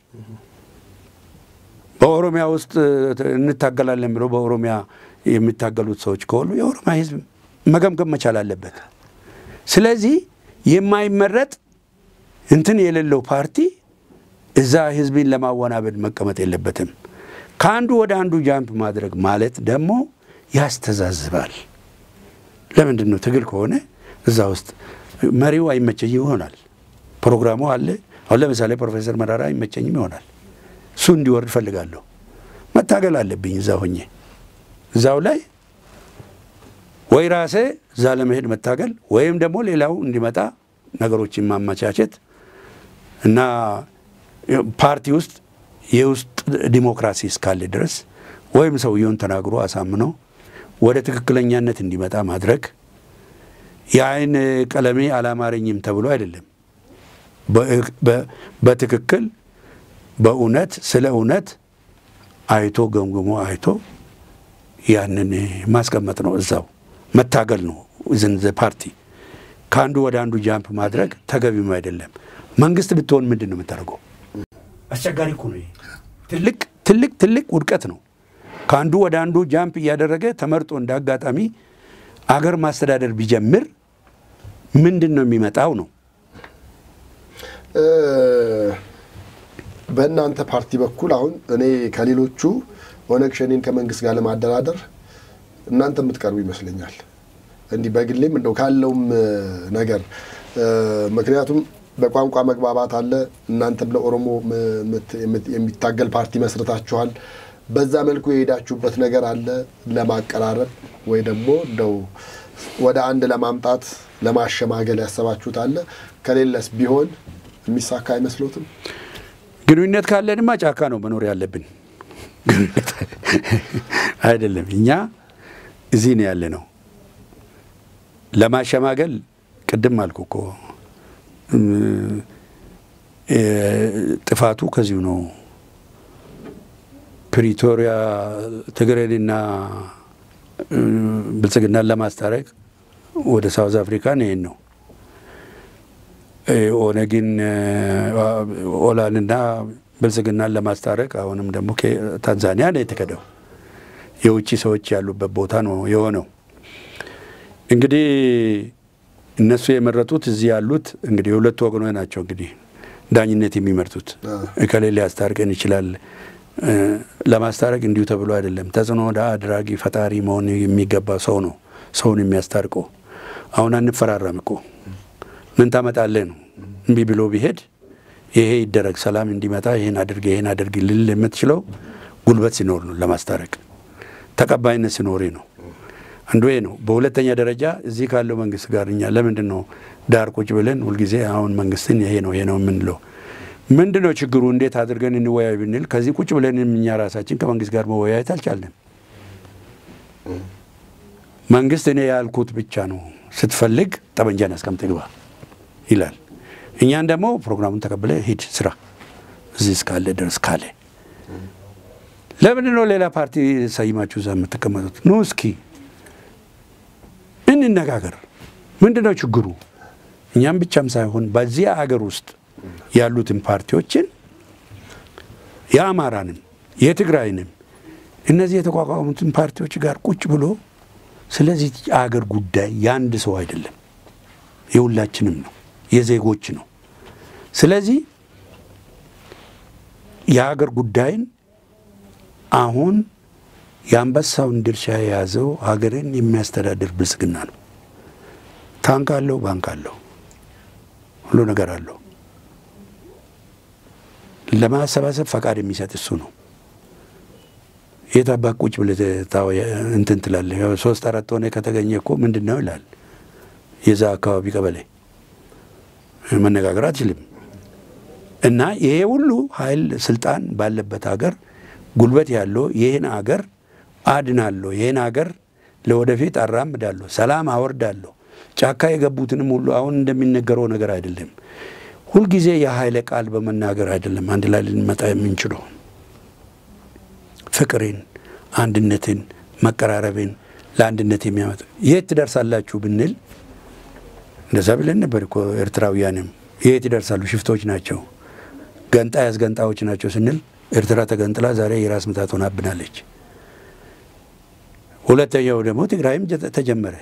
በኦሮሚያ ውስጥ እንታገላለን ብለው በኦሮሚያ የሚታገሉት ሰዎች ከሆኑ የኦሮሚያ ህዝብ መገምገም መቻል አለበት። ስለዚህ የማይመረጥ እንትን የሌለው ፓርቲ እዛ ህዝብን ለማወናበድ መቀመጥ የለበትም። ከአንዱ ወደ አንዱ ጃምፕ ማድረግ ማለት ደግሞ ያስተዛዝባል። ለምንድን ነው ትግል ከሆነ እዛ ውስጥ መሪው አይመቸኝ ይሆናል። ፕሮግራሙ አለ። አሁን ለምሳሌ ፕሮፌሰር መራራ አይመቸኝም ይሆናል። እሱ እንዲወርድ እፈልጋለሁ። መታገል አለብኝ እዛ ሆኜ እዛው ላይ ወይ ራሴ እዛ ለመሄድ መታገል ወይም ደግሞ ሌላው እንዲመጣ ነገሮችን ማመቻቸት እና ፓርቲ ውስጥ የውስጥ ዲሞክራሲ እስካለ ድረስ ወይም ሰውየውን ተናግሮ አሳምኖ ወደ ትክክለኛነት እንዲመጣ ማድረግ የአይን ቀለሜ አላማረኝም ተብሎ አይደለም። በትክክል በእውነት ስለ እውነት አይቶ ገምግሞ አይቶ ያንን ማስቀመጥ ነው። እዛው መታገል ነው። ዝንዘ ፓርቲ ከአንዱ ወደ አንዱ ጃምፕ ማድረግ ተገቢም አይደለም። መንግስት ብትሆን ምንድን ነው የምታደርገው? አስቸጋሪ እኮ ነው። ትልቅ ትልቅ ትልቅ ውድቀት ነው። ከአንዱ ወደ አንዱ ጃምፕ እያደረገ ተመርጦ እንደ አጋጣሚ አገር ማስተዳደር ቢጀምር ምንድን ነው የሚመጣው ነው። በእናንተ ፓርቲ በኩል አሁን እኔ ከሌሎቹ ኦነግ ሸኔን ከመንግስት ጋር ለማደራደር እናንተ የምትቀርቡ ይመስለኛል። እንዲህ በግሌም እንደው ካለውም ነገር ምክንያቱም በቋንቋ መግባባት አለ። እናንተም ለኦሮሞ የሚታገል ፓርቲ መስርታችኋል። በዛ መልኩ የሄዳችሁበት ነገር አለ ለማቀራረብ ወይ ደግሞ እንደው ወደ አንድ ለማምጣት ለማሸማገል ያሰባችሁት አለ? ከሌለስ ቢሆን የሚሳካ አይመስሎትም? ግንኙነት ካለንማ ጫካ ነው መኖር ያለብን። አይደለም እኛ እዚህ ነው ያለ ነው። ለማሸማገል ቅድም አልኩ እኮ ጥፋቱ ከዚሁ ነው። ፕሪቶሪያ ትግሬንና ብልጽግናን ለማስታረቅ ወደ ሳውዝ አፍሪካ ይሄን ነው። ኦነግን ኦላንና ብልጽግናን ለማስታረቅ አሁንም ደግሞ ታንዛኒያ ነው የተከደው። የውጭ ሰዎች ያሉበት ቦታ ነው የሆነው። እንግዲህ እነሱ የመረጡት እዚህ ያሉት እንግዲህ የሁለቱ ወገኖች ናቸው። እንግዲህ ዳኝነት የሚመርጡት እከሌ ሊያስታርቀን ይችላል። ለማስታረቅ እንዲሁ ተብሎ አይደለም። ተጽዕኖ አድራጊ ፈጣሪ መሆን የሚገባ ሰው ነው ሰውን የሚያስታርቀው። አሁን አንፈራረም እኮ ምን ታመጣለህ ነው። እምቢ ብሎ ቢሄድ ይሄ ይደረግ ሰላም እንዲመጣ ይሄን አድርግ ይሄን አድርግ ልል የምትችለው ጉልበት ሲኖር ነው። ለማስታረቅ ተቀባይነት ሲኖር ነው። አንዱ ይሄ ነው። በሁለተኛ ደረጃ እዚህ ካለው መንግስት ጋር እኛ ለምንድን ነው ዳር ቁጭ ብለን ሁልጊዜ አሁን መንግስትን ይሄ ነው ይሄ ነው የምንለው? ምንድን ነው ችግሩ? እንዴት አድርገን እንወያይ ብንል ከዚህ ቁጭ ብለን እኛ ራሳችን ከመንግስት ጋር መወያየት አልቻለም። መንግስት እኔ ያልኩት ብቻ ነው ስትፈልግ ጠመንጃን አስቀምጥ ግባ ይላል። እኛን ደግሞ ፕሮግራሙን ተቀብለ ሂድ ስራ እዚህ እስካለ ድረስ ካለ ለምንድን ነው ሌላ ፓርቲ ሰይማችሁ እዛ የምትቀመጡት? ኑ እስኪ እንነጋገር። ምንድን ነው ችግሩ? እኛም ብቻም ሳይሆን በዚህ አገር ውስጥ ያሉትን ፓርቲዎችን የአማራንም የትግራይንም እነዚህ የተቋቋሙትን ፓርቲዎች ጋር ቁጭ ብሎ ስለዚህ አገር ጉዳይ የአንድ ሰው አይደለም፣ የሁላችንም ነው፣ የዜጎች ነው። ስለዚህ የሀገር ጉዳይን አሁን የአንበሳውን ድርሻ የያዘው ሀገርን የሚያስተዳድር ብልጽግና ነው። ታንክ አለው፣ ባንክ አለው፣ ሁሉ ነገር አለው። ለማሰባሰብ ፈቃድ የሚሰጥ እሱ ነው። የት አባት ቁጭ ብለህ እንትን ትላለህ? ሶስት አራት ሆነ ከተገኘ እኮ ምንድን ነው ይላል። የዛ አካባቢ ቀበሌ መነጋገር አትችልም። እና ይሄ ሁሉ ኃይል ስልጣን ባለበት ሀገር ጉልበት ያለው ይህን አገር አድናለሁ፣ ይህን አገር ለወደፊት አራምዳለሁ፣ ሰላም አወርዳለሁ። ጫካ የገቡትንም ሁሉ አሁን እንደሚነገረው ነገር አይደለም። ሁልጊዜ የኃይለ ቃል በመናገር አይደለም አንድ ላይ ልንመጣ የምንችለው ፍቅርን፣ አንድነትን፣ መቀራረብን ለአንድነት የሚያመጣ የት ትደርሳላችሁ ብንል እንደዛ ብለን ነበር እኮ ኤርትራውያንም የት ይደርሳሉ? ሽፍቶች ናቸው፣ ገንጣይ አስገንጣዮች ናቸው ስንል ኤርትራ ተገንጥላ ዛሬ የራስ ምታት ሆናብናለች። ሁለተኛው ደግሞ ትግራይም ተጀመረ።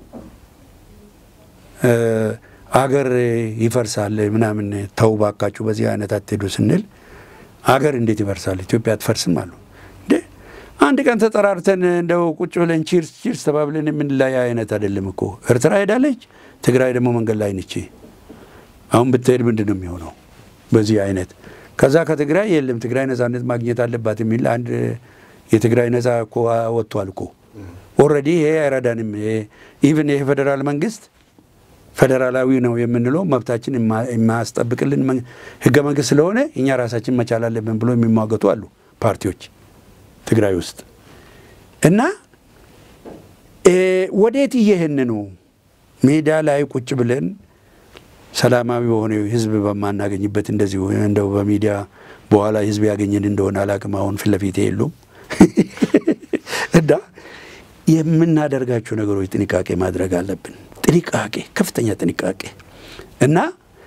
አገር ይፈርሳል ምናምን ተው ባካችሁ፣ በዚህ አይነት አትሄዱ ስንል አገር እንዴት ይፈርሳል? ኢትዮጵያ አትፈርስም አሉ። እንዴ አንድ ቀን ተጠራርተን እንደው ቁጭ ብለን ቺርስ ቺርስ ተባብለን የምንለያይ አይነት አይደለም እኮ። ኤርትራ ሄዳለች፣ ትግራይ ደግሞ መንገድ ላይ ነች። አሁን ብትሄድ ምንድን ነው የሚሆነው? በዚህ አይነት ከዛ ከትግራይ የለም ትግራይ ነጻነት ማግኘት አለባት የሚል አንድ የትግራይ ነጻ እኮ ወጥቷል እኮ ኦልሬዲ። ይሄ አይረዳንም። ኢቭን ይሄ ፌዴራል መንግስት ፌዴራላዊ ነው የምንለው መብታችን የማያስጠብቅልን ህገ መንግስት ስለሆነ እኛ ራሳችን መቻል አለብን ብሎ የሚሟገቱ አሉ ፓርቲዎች ትግራይ ውስጥ እና ወዴት እየሄን ነው? ሜዳ ላይ ቁጭ ብለን ሰላማዊ በሆነ ህዝብ በማናገኝበት እንደዚሁ እንደው በሚዲያ በኋላ ህዝብ ያገኘን እንደሆነ አላቅም። አሁን ፊት ለፊቴ የሉም እና የምናደርጋቸው ነገሮች ጥንቃቄ ማድረግ አለብን። ጥንቃቄ፣ ከፍተኛ ጥንቃቄ እና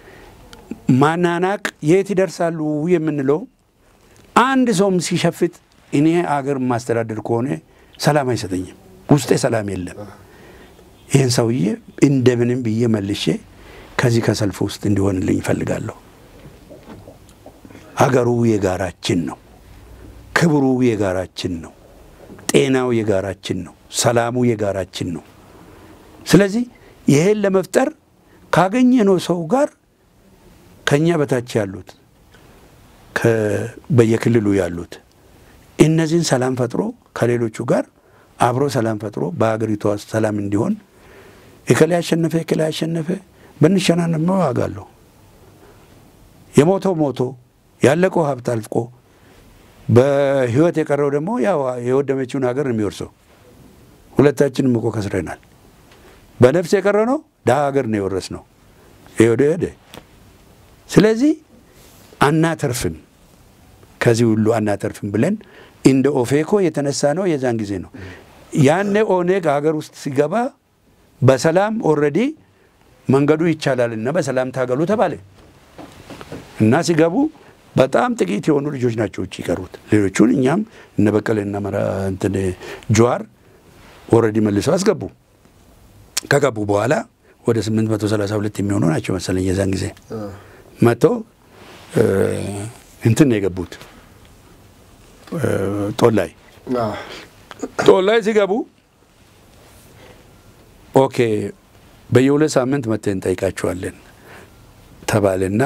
ማናናቅ የት ይደርሳሉ የምንለው አንድ ሰውም ሲሸፍት እኔ አገር ማስተዳደር ከሆነ ሰላም አይሰጠኝም። ውስጤ ሰላም የለም። ይህን ሰውዬ እንደምንም ብዬ መልሼ ከዚህ ከሰልፍ ውስጥ እንዲሆንልኝ እፈልጋለሁ። አገሩ የጋራችን ነው። ክብሩ የጋራችን ነው። ጤናው የጋራችን ነው። ሰላሙ የጋራችን ነው። ስለዚህ ይሄን ለመፍጠር ካገኘነው ሰው ጋር ከኛ በታች ያሉት በየክልሉ ያሉት እነዚህን ሰላም ፈጥሮ ከሌሎቹ ጋር አብሮ ሰላም ፈጥሮ በሀገሪቷ ውስጥ ሰላም እንዲሆን እከሌ አሸነፈ እከሌ አሸነፈ ብንሸናነፍ ዋጋ አለው። የሞተው ሞቶ ያለቀው ሀብት አልቆ በህይወት የቀረው ደግሞ ያው የወደመችውን ሀገር ነው የሚወርሰው። ሁለታችንም እኮ ከስረናል። በነፍስ የቀረ ነው ድሀ ሀገር ነው የወረስ ነው ሄደ ሄደ። ስለዚህ አናተርፍም፣ ከዚህ ሁሉ አናተርፍም ብለን እንደ ኦፌኮ የተነሳ ነው የዛን ጊዜ ነው። ያኔ ኦኔግ ሀገር ውስጥ ሲገባ በሰላም ኦልሬዲ መንገዱ ይቻላል እና በሰላም ታገሉ ተባለ እና ሲገቡ በጣም ጥቂት የሆኑ ልጆች ናቸው ውጭ ይቀሩት። ሌሎቹን እኛም እነ በቀለ እና እንትን ጀዋር ኦልሬዲ መልሰው አስገቡ። ከገቡ በኋላ ወደ 832 የሚሆኑ ናቸው መሰለኝ የዛን ጊዜ መጥቶ እንትን ነው የገቡት ጦላይ ጦላይ ሲገቡ ኦኬ በየሁለት ሳምንት መጥተን እንጠይቃቸዋለን ተባለና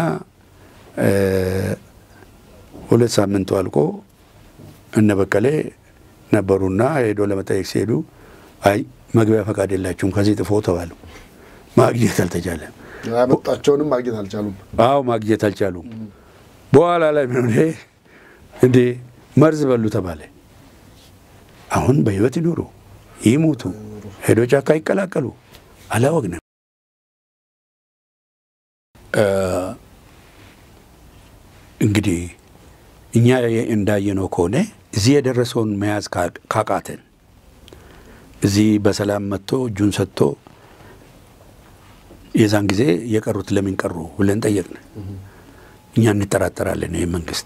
ሁለት ሳምንቱ አልቆ እነ በቀሌ ነበሩና ሄዶ ለመጠየቅ ሲሄዱ አይ መግቢያ ፈቃድ የላችሁም ከዚህ ጥፎ ተባሉ። ማግኘት አልተቻለም። ያመጣቸውንም ማግኘት አልቻሉም። አዎ ማግኘት አልቻሉም። በኋላ ላይ ምን ሆነ እንዴ መርዝ በሉ ተባለ። አሁን በህይወት ይኑሩ ይሙቱ፣ ሄዶ ጫካ ይቀላቀሉ አላወቅንም። እንግዲህ እኛ እንዳየነው ከሆነ እዚህ የደረሰውን መያዝ ካቃተን እዚህ በሰላም መጥቶ እጁን ሰጥቶ የዛን ጊዜ የቀሩት ለምን ቀሩ ብለን ጠየቅን። እኛ እንጠራጠራለን። ይህ መንግስት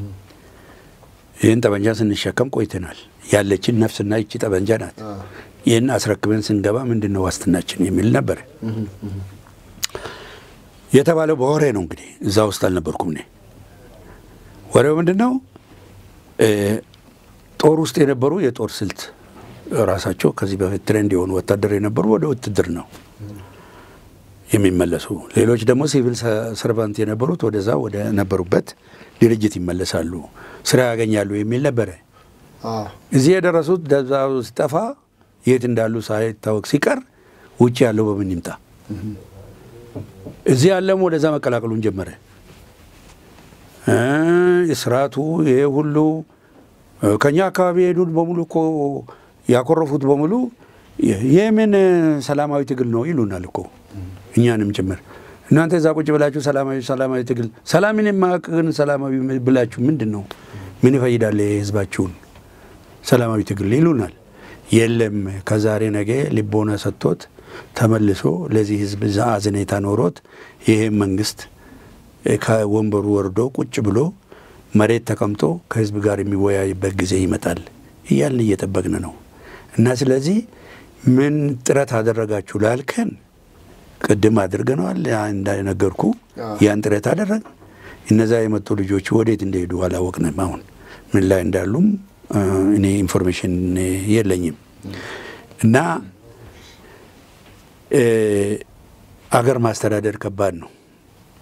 ይህን ጠመንጃ ስንሸከም ቆይተናል። ያለችን ነፍስና ይቺ ጠመንጃ ናት። ይህን አስረክበን ስንገባ ምንድን ነው ዋስትናችን የሚል ነበር የተባለው። በወሬ ነው እንግዲህ፣ እዛ ውስጥ አልነበርኩም እኔ። ወሬው ምንድን ነው? ጦር ውስጥ የነበሩ የጦር ስልት ራሳቸው ከዚህ በፊት ትሬንድ የሆኑ ወታደር የነበሩ ወደ ውትድር ነው የሚመለሱ፣ ሌሎች ደግሞ ሲቪል ሰርቫንት የነበሩት ወደዛ ወደ ነበሩበት ድርጅት ይመለሳሉ፣ ስራ ያገኛሉ የሚል ነበረ። እዚህ የደረሱት ደብዛው ሲጠፋ የት እንዳሉ ሳይታወቅ ሲቀር ውጭ ያለው በምን ይምጣ? እዚህ ያለም ወደዛ መቀላቀሉን ጀመረ። ስርዓቱ ይሄ ሁሉ ከኛ አካባቢ የሄዱት በሙሉ እኮ ያኮረፉት በሙሉ የምን ሰላማዊ ትግል ነው ይሉናል እኮ እኛንም ጭምር። እናንተ እዛ ቁጭ ብላችሁ ሰላማዊ ሰላማዊ ትግል ሰላምን የማያውቅን ሰላማዊ ብላችሁ ምንድን ነው ምን ይፈይዳል የህዝባችሁን ሰላማዊ ትግል ይሉናል። የለም ከዛሬ ነገ ልቦና ሰጥቶት ተመልሶ ለዚህ ህዝብ አዘኔታ ኖሮት ይሄ መንግስት ከወንበሩ ወርዶ ቁጭ ብሎ መሬት ተቀምጦ ከህዝብ ጋር የሚወያይበት ጊዜ ይመጣል እያልን እየጠበቅን ነው። እና ስለዚህ ምን ጥረት አደረጋችሁ ላልከን ቅድም አድርገነዋል። እንደነገርኩ ያን ጥረት አደረግ። እነዛ የመጡ ልጆች ወዴት እንደሄዱ አላወቅንም። አሁን ምን ላይ እንዳሉም እኔ ኢንፎርሜሽን የለኝም። እና አገር ማስተዳደር ከባድ ነው።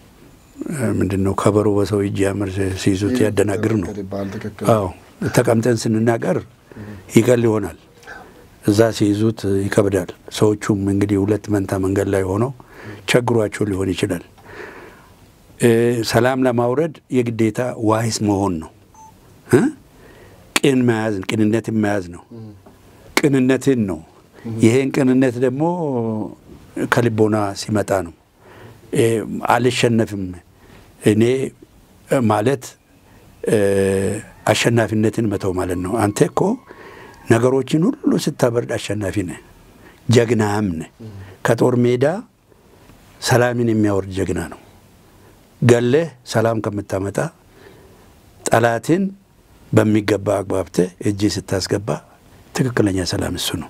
ምንድን ነው ከበሮ በሰው እጅ ያምር ሲይዙት ያደናግር ነው። ይባል ትክክል። አዎ ተቀምጠን ስንናገር ይቀል ይሆናል፣ እዛ ሲይዙት ይከብዳል። ሰዎቹም እንግዲህ ሁለት መንታ መንገድ ላይ ሆነው ቸግሯቸው ሊሆን ይችላል። እ ሰላም ለማውረድ የግዴታ ዋይስ መሆን ነው እ ቅን መያዝ ቅንነትን መያዝ ነው። ቅንነትን ነው። ይሄን ቅንነት ደግሞ ከልቦና ሲመጣ ነው። እ አልሸነፍም እኔ ማለት እ አሸናፊነትን መተው ማለት ነው። አንተ እኮ ነገሮችን ሁሉ ስታበርድ አሸናፊ ነህ፣ ጀግናም ነህ። ከጦር ሜዳ ሰላምን የሚያወርድ ጀግና ነው። ገለህ ሰላም ከምታመጣ ጠላትን በሚገባ አግባብተህ እጅ ስታስገባ ትክክለኛ ሰላም እሱ ነው።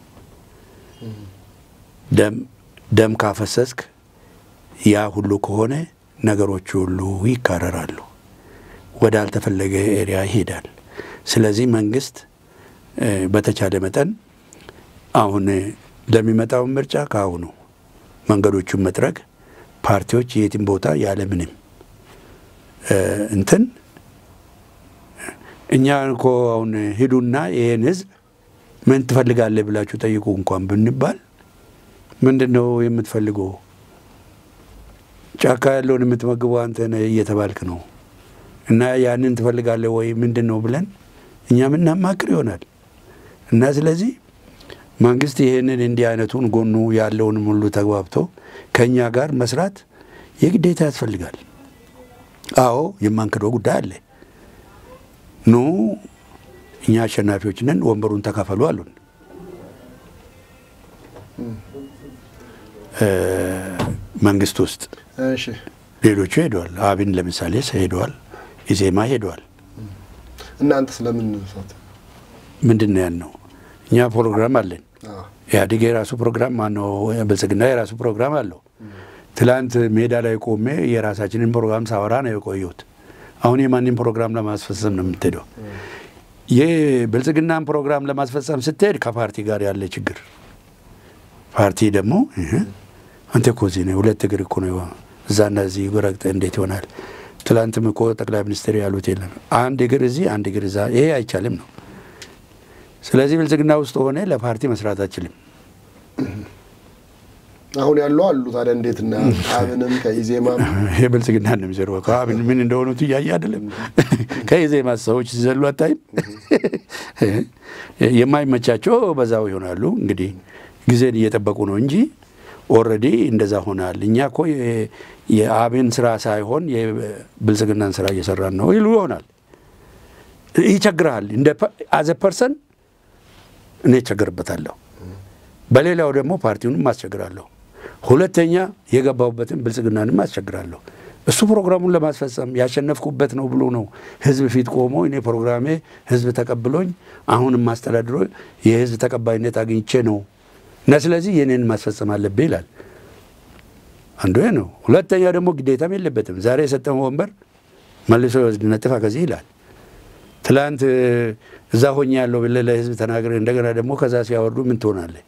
ደም ደም ካፈሰስክ ያ ሁሉ ከሆነ ነገሮች ሁሉ ይካረራሉ፣ ወደ አልተፈለገ ኤሪያ ይሄዳል። ስለዚህ መንግስት እ በተቻለ መጠን አሁን ለሚመጣውን ምርጫ ከአሁኑ መንገዶቹን መጥረግ ፓርቲዎች የትም ቦታ ያለምንም እ እንትን እኛ እኮ አሁን ሂዱና ይህን ህዝብ ምን ትፈልጋለህ ብላችሁ ጠይቁ እንኳን ብንባል ምንድን ነው የምትፈልገው? ጫካ ያለውን የምትመግበው አንተ ነህ እየተባልክ ነው እና ያንን ትፈልጋለህ ወይ ምንድን ነው ብለን እኛ ምናማክር ይሆናል እና ስለዚህ መንግስት ይህንን እንዲህ አይነቱን ጎኑ ያለውንም ሁሉ ተግባብቶ ከእኛ ጋር መስራት የግዴታ ያስፈልጋል። አዎ የማንክደው ጉዳይ አለ። ኑ እኛ አሸናፊዎች ነን፣ ወንበሩን ተካፈሉ አሉን። እ መንግስት ውስጥ እሺ ሌሎቹ ሄደዋል። አብን ለምሳሌ ሄደዋል። ኢዜማ ሄደዋል። እናንተ ስለምን ሰት ምንድን ነው ያልነው? እኛ ፕሮግራም አለን። አዎ ኢህአዴግ የራሱ ፕሮግራም ማነው? ብልጽግና የራሱ ፕሮግራም አለው። ትላንት ሜዳ ላይ ቆሜ የራሳችንን ፕሮግራም ሳወራ ነው የቆየሁት። አሁን የማንም ፕሮግራም ለማስፈጸም ነው የምትሄደው። የብልጽግናን ፕሮግራም ለማስፈጸም ስትሄድ ከፓርቲ ጋር ያለ ችግር ፓርቲ ደግሞ እህ፣ አንተ እኮ እዚህ ነህ፣ ሁለት እግር እኮ ነው እዛና እዚህ ረግጠህ እንዴት ይሆናል? ትላንትም እኮ ጠቅላይ ሚኒስትር ያሉት የለም አንድ እግር እዚህ አንድ እግር እዛ፣ ይሄ አይቻልም ነው። ስለዚህ ብልጽግና ውስጥ ሆነ ለፓርቲ መስራት አችልም። አሁን ያለው አሉ። ታዲያ እንዴት እና አብንም ከኢዜማም ይሄ ብልጽግና ነው የሚዘሩ ከአብን ምን እንደሆኑት እያየ አይደለም። ከኢዜማ ሰዎች ሲዘሉ አታይም? የማይመቻቸው በዛው ይሆናሉ። እንግዲህ ጊዜን እየጠበቁ ነው እንጂ ኦልሬዲ እንደዛ ሆናል። እኛ እኮ የ- የአብን ስራ ሳይሆን የብልጽግናን ስራ እየሰራን ነው ይሉ ይሆናል። ይቸግርሃል። እንደ አዘ ፐርሰን እኔ እቸገርበታለሁ። በሌላው ደግሞ ፓርቲውንም አስቸግራለሁ። ሁለተኛ የገባሁበትን ብልጽግናንም አስቸግራለሁ። እሱ ፕሮግራሙን ለማስፈጸም ያሸነፍኩበት ነው ብሎ ነው ህዝብ ፊት ቆሞ እኔ ፕሮግራሜ ህዝብ ተቀብሎኝ አሁንም ማስተዳድሮ የህዝብ ተቀባይነት አግኝቼ ነው እና ስለዚህ የኔን ማስፈጸም አለብህ ይላል። አንዱ ይሄ ነው። ሁለተኛ ደግሞ ግዴታም የለበትም። ዛሬ የሰጠው ወንበር መልሶ ይወስድ ነጥፋ ከዚህ ይላል። ትላንት እዛ ሆኜ ያለው ብለህ ለህዝብ ተናግረ እንደገና ደግሞ ከዛ ሲያወርዱ ምን ትሆናለህ?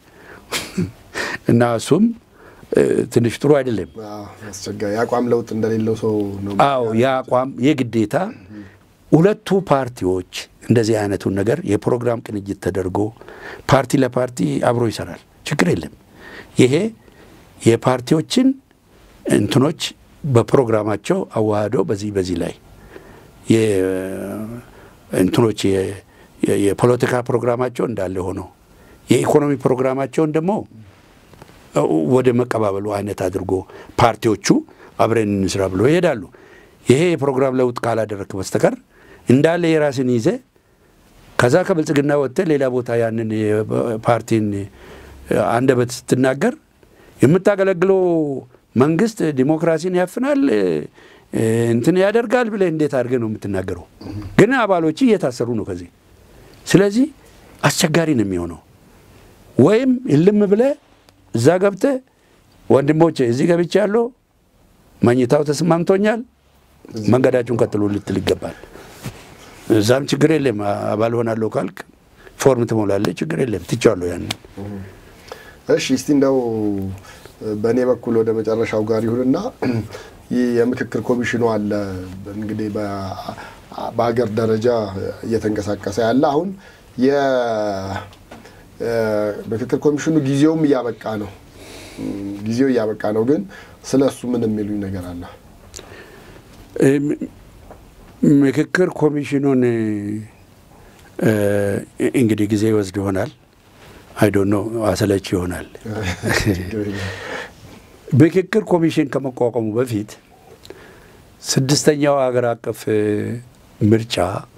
እና እሱም እ፣ ትንሽ ጥሩ አይደለም። አዎ፣ አስቸጋሪ የአቋም ለውጥ እንደሌለው ሰው ነው። አዎ የአቋም የግዴታ ሁለቱ ፓርቲዎች እንደዚህ አይነቱን ነገር የፕሮግራም ቅንጅት ተደርጎ ፓርቲ ለፓርቲ አብሮ ይሰራል፣ ችግር የለም። ይሄ የፓርቲዎችን እንትኖች በፕሮግራማቸው አዋህዶ በዚህ በዚህ ላይ የ- እንትኖች የ- የ- የፖለቲካ ፕሮግራማቸው እንዳለ ሆኖ የኢኮኖሚ ፕሮግራማቸውን ደግሞ ወደ መቀባበሉ አይነት አድርጎ ፓርቲዎቹ አብረን እንስራ ብሎ ይሄዳሉ። ይሄ የፕሮግራም ለውጥ ካላደረክ በስተቀር እንዳለ የራስን ይዘ ከዛ ከብልጽግና ወጥተ ሌላ ቦታ ያንን የፓርቲን አንደበት ስትናገር የምታገለግለው መንግስት ዲሞክራሲን ያፍናል እንትን ያደርጋል ብለህ እንዴት አድርገህ ነው የምትናገረው? ግን አባሎች እየታሰሩ ነው ከዚህ። ስለዚህ አስቸጋሪ ነው የሚሆነው። ወይም እልም ብለህ እዛ ገብተህ ወንድሞቼ እዚህ ገብቼ ያለው መኝታው ተስማምቶኛል፣ መንገዳችሁን ቀጥሎ ልትል ይገባል። እዛም ችግር የለም አባል ሆናለሁ ካልክ ፎርም ትሞላለህ፣ ችግር የለም ትቻለሁ ያንን። እሺ እስቲ እንደው በእኔ በኩል ወደ መጨረሻው ጋር ይሁንና ይህ የምክክር ኮሚሽኑ አለ እንግዲህ በሀገር ደረጃ እየተንቀሳቀሰ ያለ አሁን የምክክር ኮሚሽኑ ጊዜውም እያበቃ ነው። ጊዜው እያበቃ ነው። ግን ስለ እሱ ምን የሚሉኝ ነገር አለ? ምክክር ኮሚሽኑን እንግዲህ ጊዜ ይወስድ ይሆናል። አይዶኖ አሰለች ይሆናል። ምክክር ኮሚሽን ከመቋቋሙ በፊት ስድስተኛው ሀገር አቀፍ ምርጫ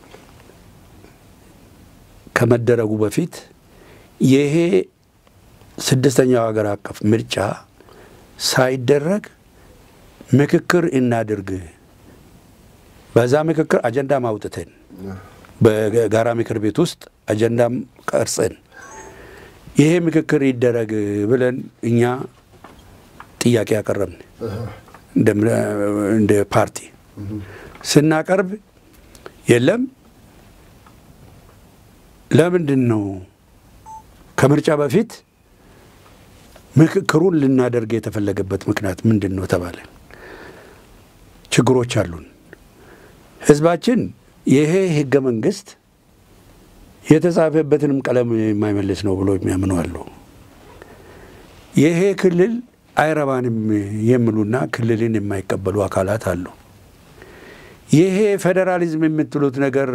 ከመደረጉ በፊት ይሄ ስድስተኛው ሀገር አቀፍ ምርጫ ሳይደረግ ምክክር እናድርግ፣ በዛ ምክክር አጀንዳም አውጥተን በጋራ ምክር ቤት ውስጥ አጀንዳም ቀርጸን ይሄ ምክክር ይደረግ ብለን እኛ ጥያቄ ያቀረብን እንደ ፓርቲ ስናቀርብ የለም ለምንድን ነው ከምርጫ በፊት ምክክሩን ልናደርግ የተፈለገበት ምክንያት ምንድን ነው ተባለ። ችግሮች አሉን። ህዝባችን ይሄ ህገ መንግስት የተጻፈበትንም ቀለም የማይመልስ ነው ብሎ የሚያምኑ አሉ። ይሄ ክልል አይረባንም የሚሉና ክልልን የማይቀበሉ አካላት አሉ። ይሄ ፌዴራሊዝም የምትሉት ነገር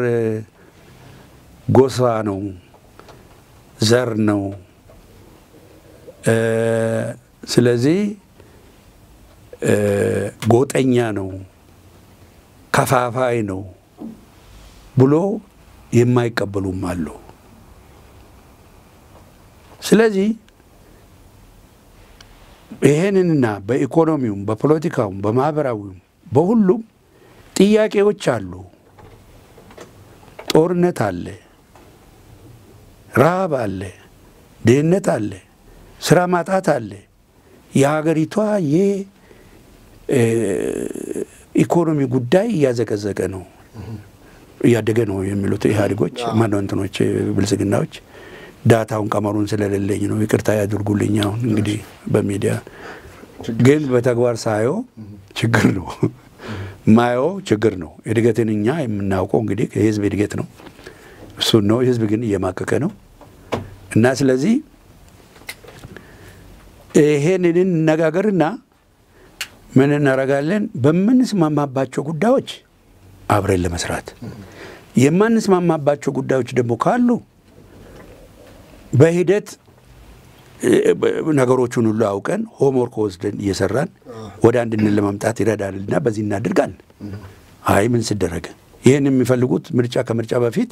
ጎሳ ነው፣ ዘር ነው። ስለዚህ ጎጠኛ ነው፣ ከፋፋይ ነው ብሎ የማይቀበሉም አሉ። ስለዚህ ይሄንንና በኢኮኖሚውም በፖለቲካውም በማህበራዊውም በሁሉም ጥያቄዎች አሉ። ጦርነት አለ፣ ረሃብ አለ፣ ድህነት አለ፣ ስራ ማጣት አለ። የሀገሪቷ የኢኮኖሚ ጉዳይ እያዘቀዘቀ ነው እያደገ ነው የሚሉት ኢህአዴጎች ማነው እንትኖች ብልጽግናዎች ዳታውን ቀመሩን ስለሌለኝ ነው ይቅርታ ያድርጉልኝ። አሁን እንግዲህ በሚዲያ ግን በተግባር ሳየው ችግር ነው ማየው ችግር ነው። እድገትን እኛ የምናውቀው እንግዲህ የህዝብ እድገት ነው እሱን ነው። ህዝብ ግን እየማቀቀ ነው እና ስለዚህ ይሄንን እነጋገርና ምን እናደርጋለን በምንስማማባቸው ጉዳዮች አብረን ለመስራት የማንስማማባቸው ጉዳዮች ደግሞ ካሉ በሂደት ነገሮቹን ሁሉ አውቀን ሆምወርክ ወስደን እየሰራን ወደ አንድነት ለማምጣት ይረዳልና በዚህ እናድርጋል። አይ ምን ስደረገ ይህን የሚፈልጉት ምርጫ ከምርጫ በፊት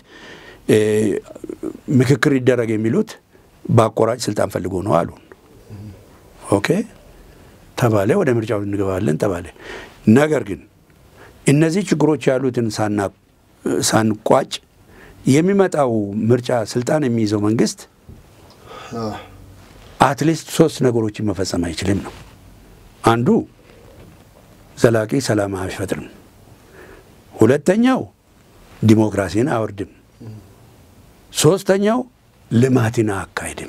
ምክክር ይደረግ የሚሉት በአቆራጭ ስልጣን ፈልጎ ነው አሉን። ኦኬ ተባለ። ወደ ምርጫው እንገባለን ተባለ። ነገር ግን እነዚህ ችግሮች ያሉትን ሳንቋጭ የሚመጣው ምርጫ ስልጣን የሚይዘው መንግስት አትሊስት ሶስት ነገሮችን መፈጸም አይችልም ነው። አንዱ ዘላቂ ሰላም አይፈጥርም። ሁለተኛው ዲሞክራሲን አወርድም። ሶስተኛው ልማትን አካሄድም።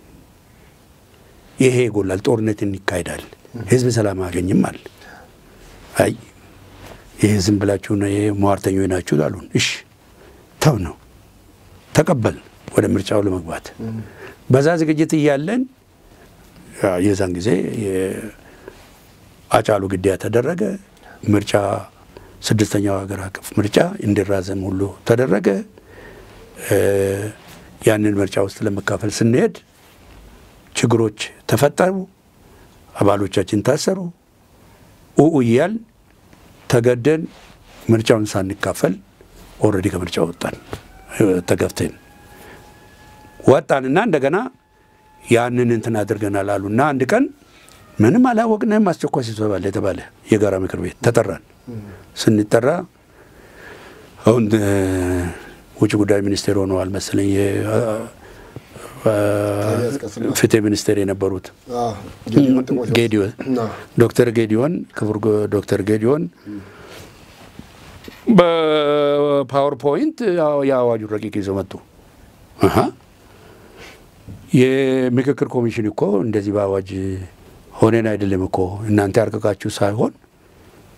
ይሄ ይጎላል። ጦርነትን ይካሄዳል። ህዝብ ሰላም አያገኝም አለ። አይ ይህ ዝም ብላችሁ ሟርተኞች ናችሁ አሉን። እሺ ተው ነው ተቀበል ወደ ምርጫው ለመግባት በዛ ዝግጅት እያለን የዛን ጊዜ አጫሉ ግድያ ተደረገ። ምርጫ ስድስተኛው ሀገር አቀፍ ምርጫ እንዲራዘም ሁሉ ተደረገ። ያንን ምርጫ ውስጥ ለመካፈል ስንሄድ ችግሮች ተፈጠሩ። አባሎቻችን ታሰሩ። ኡኡ እያል ተገደን ምርጫውን ሳንካፈል ኦልሬዲ ከምርጫ ወጣን። ተገፍተን ወጣንና እንደገና ያንን እንትን አድርገናል አሉና አንድ ቀን ምንም አላወቅንም። አስቸኳይ ስብሰባ አለ የተባለ የጋራ ምክር ቤት ተጠራን። ስንጠራ አሁን ውጭ ጉዳይ ሚኒስቴር ሆነዋል መሰለኝ ፍትህ ሚኒስቴር የነበሩት ጌዲዮን ዶክተር ጌዲዮን ክቡር ዶክተር ጌዲዮን በፓወርፖይንት የአዋጁን ረቂቅ ይዘው መጡ። የምክክር ኮሚሽን እኮ እንደዚህ በአዋጅ ሆነን አይደለም እኮ እናንተ ያርቀቃችሁ ሳይሆን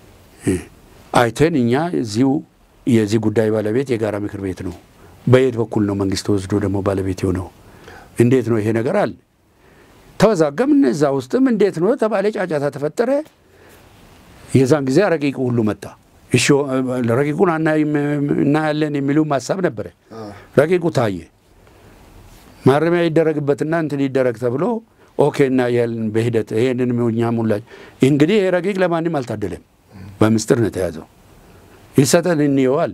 አይተን እኛ እዚሁ የዚህ ጉዳይ ባለቤት የጋራ ምክር ቤት ነው። በየት በኩል ነው መንግስት ወስዶ ደግሞ ባለቤት የሆነው? እንዴት ነው ይሄ ነገር አለ። ተወዛገምን። እዛ ውስጥም እንዴት ነው ተባለ፣ ጫጫታ ተፈጠረ። የዛን ጊዜ ረቂቁ ሁሉ መጣ። እሺ ረቂቁን እናያለን የሚሉም ሀሳብ ነበረ። ረቂቁ ታየ። ማረሚያ ይደረግበትና እንትን ይደረግ ተብሎ ኦኬ እናያለን በሂደት ይሄንን እኛ ሙላ እንግዲህ ይሄ ረቂቅ ለማንም አልታደለም። በምስጢር ነው የተያዘው። ይሰጠን እንየዋል።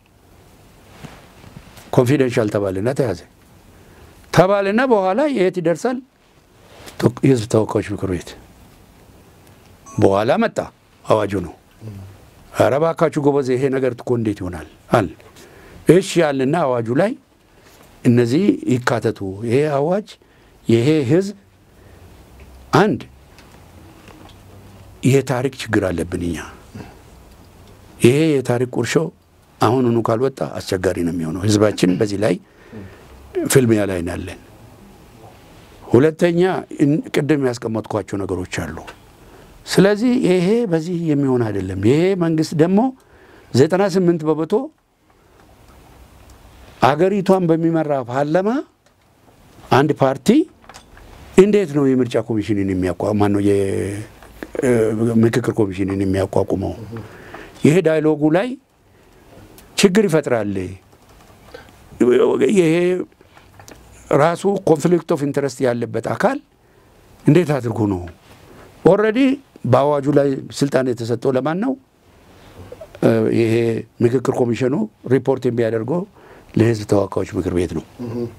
ኮንፊደንሻል ተባልና ተያዘ ተባልና በኋላ የት ይደርሳል? የህዝብ ተወካዮች ምክር ቤት በኋላ መጣ አዋጁ ነው። ኧረ እባካችሁ ጎበዝ ይሄ ነገር እኮ እንዴት ይሆናል አለ። እሺ ያልና አዋጁ ላይ እነዚህ ይካተቱ። ይሄ አዋጅ ይሄ ህዝብ አንድ የታሪክ ችግር አለብን እኛ። ይሄ የታሪክ ቁርሾ አሁኑኑ ካልወጣ አስቸጋሪ ነው የሚሆነው። ህዝባችን በዚህ ላይ ፍልሚያ ላይ ናለን። ሁለተኛ ቅድም ያስቀመጥኳቸው ነገሮች አሉ። ስለዚህ ይሄ በዚህ የሚሆን አይደለም። ይሄ መንግስት ደግሞ ዘጠና ስምንት በመቶ አገሪቷን በሚመራ ፓርላማ አንድ ፓርቲ እንዴት ነው የምርጫ ኮሚሽንን የሚያቋቁመው? ማነው የምክክር ኮሚሽንን የሚያቋቁመው? ይሄ ዳይሎጉ ላይ ችግር ይፈጥራል። ይሄ ራሱ ኮንፍሊክት ኦፍ ኢንተረስት ያለበት አካል እንዴት አድርጎ ነው ኦልሬዲ በአዋጁ ላይ ስልጣን የተሰጠው ለማን ነው? ይሄ ምክክር ኮሚሽኑ ሪፖርት የሚያደርገው ለህዝብ ተወካዮች ምክር ቤት ነው።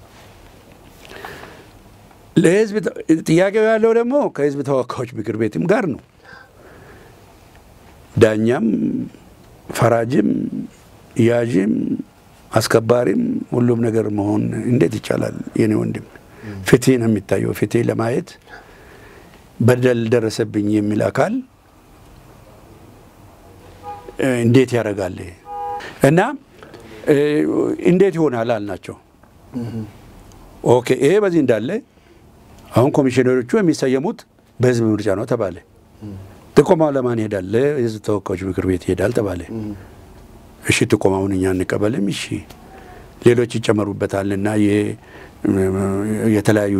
ለህዝብ ጥያቄው ያለው ደግሞ ከህዝብ ተወካዮች ምክር ቤትም ጋር ነው። ዳኛም፣ ፈራጅም፣ ያዥም፣ አስከባሪም ሁሉም ነገር መሆን እንዴት ይቻላል? የኔ ወንድም ፍትህ ነው የሚታየው። ፍትህ ለማየት በደል ደረሰብኝ የሚል አካል እንዴት ያደርጋል? እና እንዴት ይሆናል አልናቸው። ኦኬ ይሄ በዚህ እንዳለ አሁን ኮሚሽነሮቹ የሚሰየሙት በህዝብ ምርጫ ነው ተባለ። ጥቆማው ለማን ይሄዳል? ለህዝብ ተወካዮች ምክር ቤት ይሄዳል ተባለ። እሺ ጥቆማውን እኛ እንቀበልም፣ እሺ ሌሎች ይጨመሩበታልና የተለያዩ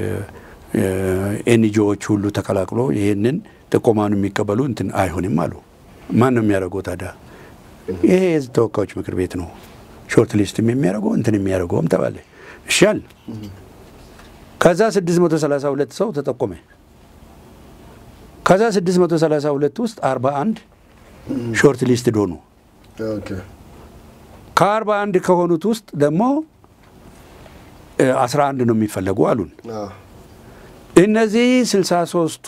ኤንጂኦዎች ሁሉ ተቀላቅሎ ይህንን ጥቆማውን የሚቀበሉ እንትን አይሆንም አሉ። ማን ነው የሚያደርገው ታዲያ? ይሄ የህዝብ ተወካዮች ምክር ቤት ነው ሾርት ሊስትም የሚያደርገው እንትን የሚያደርገውም ተባለ። እሻል ከዛ 632 ሰው ተጠቆመ። ከዛ 632 ውስጥ 41 ሾርት ሊስት ሆኑ። ከ41 ከሆኑት ውስጥ ደግሞ 11 ነው የሚፈለጉ አሉን። እነዚህ 63ቱ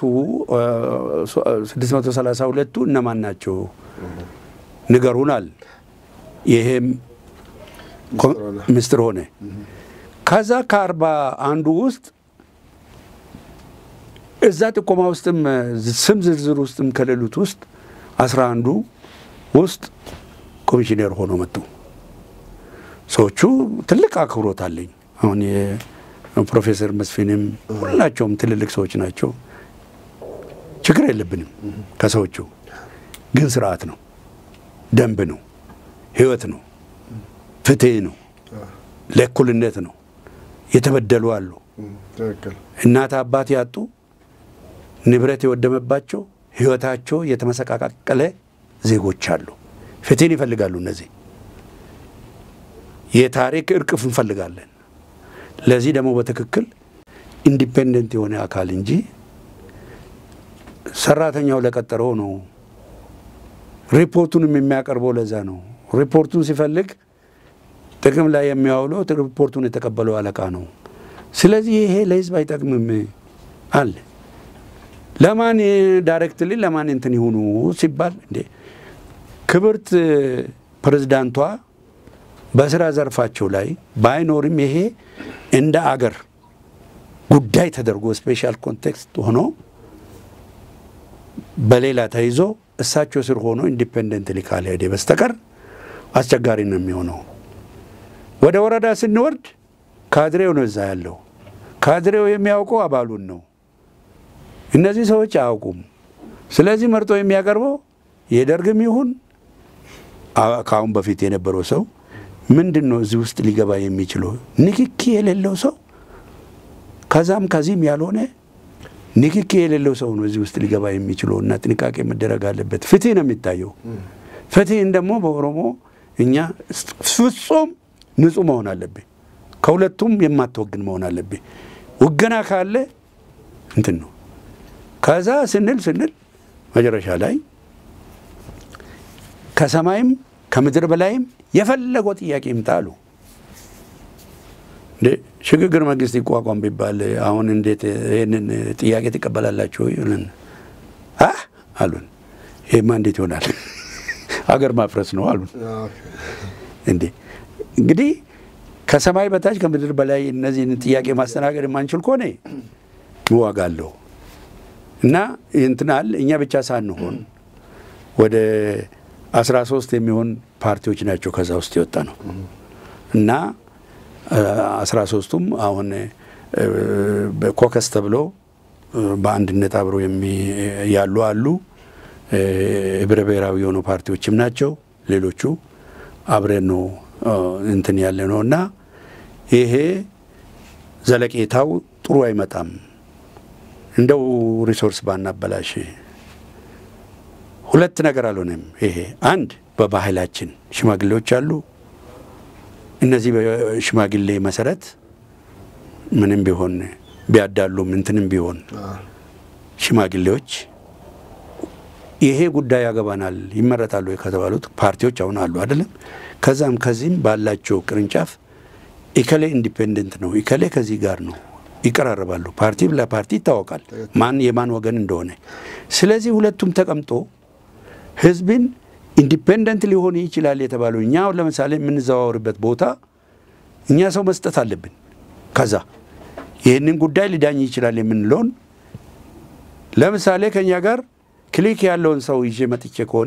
632ቱ እነማን ናቸው ንገሩናል። ይሄም ምስጢር ሆነ። ከዛ ከአርባ አንዱ ውስጥ እዛ ጥቆማ ውስጥም ስም ዝርዝር ውስጥም ከሌሉት ውስጥ አስራ አንዱ ውስጥ ኮሚሽነር ሆኖ መጡ። ሰዎቹ ትልቅ አክብሮት አለኝ። አሁን ፕሮፌሰር መስፍንም ሁላቸውም ትልልቅ ሰዎች ናቸው። ችግር የለብንም ከሰዎቹ። ግን ስርዓት ነው፣ ደንብ ነው፣ ህይወት ነው፣ ፍትህ ነው፣ ለእኩልነት ነው። የተበደሉ አሉ፣ እናት አባት ያጡ፣ ንብረት የወደመባቸው፣ ህይወታቸው የተመሰቃቀለ ዜጎች አሉ። ፍትህን ይፈልጋሉ። እነዚህ የታሪክ እርቅፍ እንፈልጋለን። ለዚህ ደግሞ በትክክል ኢንዲፔንደንት የሆነ አካል እንጂ ሰራተኛው ለቀጠረው ነው። ሪፖርቱንም የሚያቀርበው ለዛ ነው። ሪፖርቱን ሲፈልግ ጥቅም ላይ የሚያውለው ሪፖርቱን የተቀበለው አለቃ ነው። ስለዚህ ይሄ ለህዝብ አይጠቅምም አለ። ለማን ዳይሬክትሊ ለማን እንትን ይሁኑ ሲባል እንዴ ክብርት ፕሬዝዳንቷ በስራ ዘርፋቸው ላይ ባይኖርም ይሄ እንደ አገር ጉዳይ ተደርጎ ስፔሻል ኮንቴክስት ሆኖ በሌላ ተይዞ እሳቸው ስር ሆኖ ኢንዲፔንደንትሊ ካልሄደ በስተቀር አስቸጋሪ ነው የሚሆነው። ወደ ወረዳ ስንወርድ ካድሬው ነው እዛ ያለው። ካድሬው የሚያውቀው አባሉን ነው። እነዚህ ሰዎች አያውቁም። ስለዚህ መርጦ የሚያቀርበው የደርግም ይሁን ከአሁን በፊት የነበረው ሰው ምንድን ነው እዚህ ውስጥ ሊገባ የሚችለው? ንክኪ የሌለው ሰው ከዛም ከዚህም ያልሆነ ንክኪ የሌለው ሰው ነው እዚህ ውስጥ ሊገባ የሚችለው እና ጥንቃቄ መደረግ አለበት። ፍትህ ነው የሚታየው። ፍትህን ደግሞ በኦሮሞ እኛ ፍጹም ንጹህ መሆን አለብህ። ከሁለቱም የማትወግን መሆን አለብህ። ውገና ካለ እንትን ነው። ከዛ ስንል ስንል መጨረሻ ላይ ከሰማይም ከምድር በላይም የፈለገው ጥያቄ ይምጣ አሉ። ሽግግር መንግስት ይቋቋም ቢባል አሁን እንዴት ይህንን ጥያቄ ትቀበላላችሁ? ይሉን አሉን። ይሄማ እንዴት ይሆናል? አገር ማፍረስ ነው አሉን። እንዴ እንግዲህ ከሰማይ በታች ከምድር በላይ እነዚህን ጥያቄ ማስተናገድ የማንችል ከሆነ ዋጋ አለው እና እንትናል እኛ ብቻ ሳንሆን ወደ አስራ ሶስት የሚሆን ፓርቲዎች ናቸው ከዛ ውስጥ የወጣ ነው እና አስራ ሶስቱም አሁን ኮከስ ተብሎ በአንድነት አብሮ ያሉ አሉ። ህብረ ብሔራዊ የሆኑ ፓርቲዎችም ናቸው። ሌሎቹ አብረን ነው እንትን ያለ ነው እና ይሄ ዘለቄታው ጥሩ አይመጣም። እንደው ሪሶርስ ባናበላሽ ሁለት ነገር አልሆነም። ይሄ አንድ በባህላችን ሽማግሌዎች አሉ። እነዚህ በሽማግሌ መሰረት ምንም ቢሆን ቢያዳሉም እንትንም ቢሆን ሽማግሌዎች ይሄ ጉዳይ ያገባናል ይመረጣሉ ከተባሉት ፓርቲዎች አሁን አሉ አይደለም። ከዛም ከዚህም ባላቸው ቅርንጫፍ ኢከሌ ኢንዲፔንደንት ነው፣ ኢከሌ ከዚህ ጋር ነው፣ ይቀራረባሉ። ፓርቲ ለፓርቲ ይታወቃል ማን የማን ወገን እንደሆነ። ስለዚህ ሁለቱም ተቀምጦ ህዝብን ኢንዲፔንደንት ሊሆን ይችላል የተባለው እኛ አሁን ለምሳሌ የምንዘዋወርበት ቦታ እኛ ሰው መስጠት አለብን። ከዛ ይህንን ጉዳይ ሊዳኝ ይችላል የምንለውን ለምሳሌ ከእኛ ጋር ክሊክ ያለውን ሰው ይዤ መጥቼ ከሆነ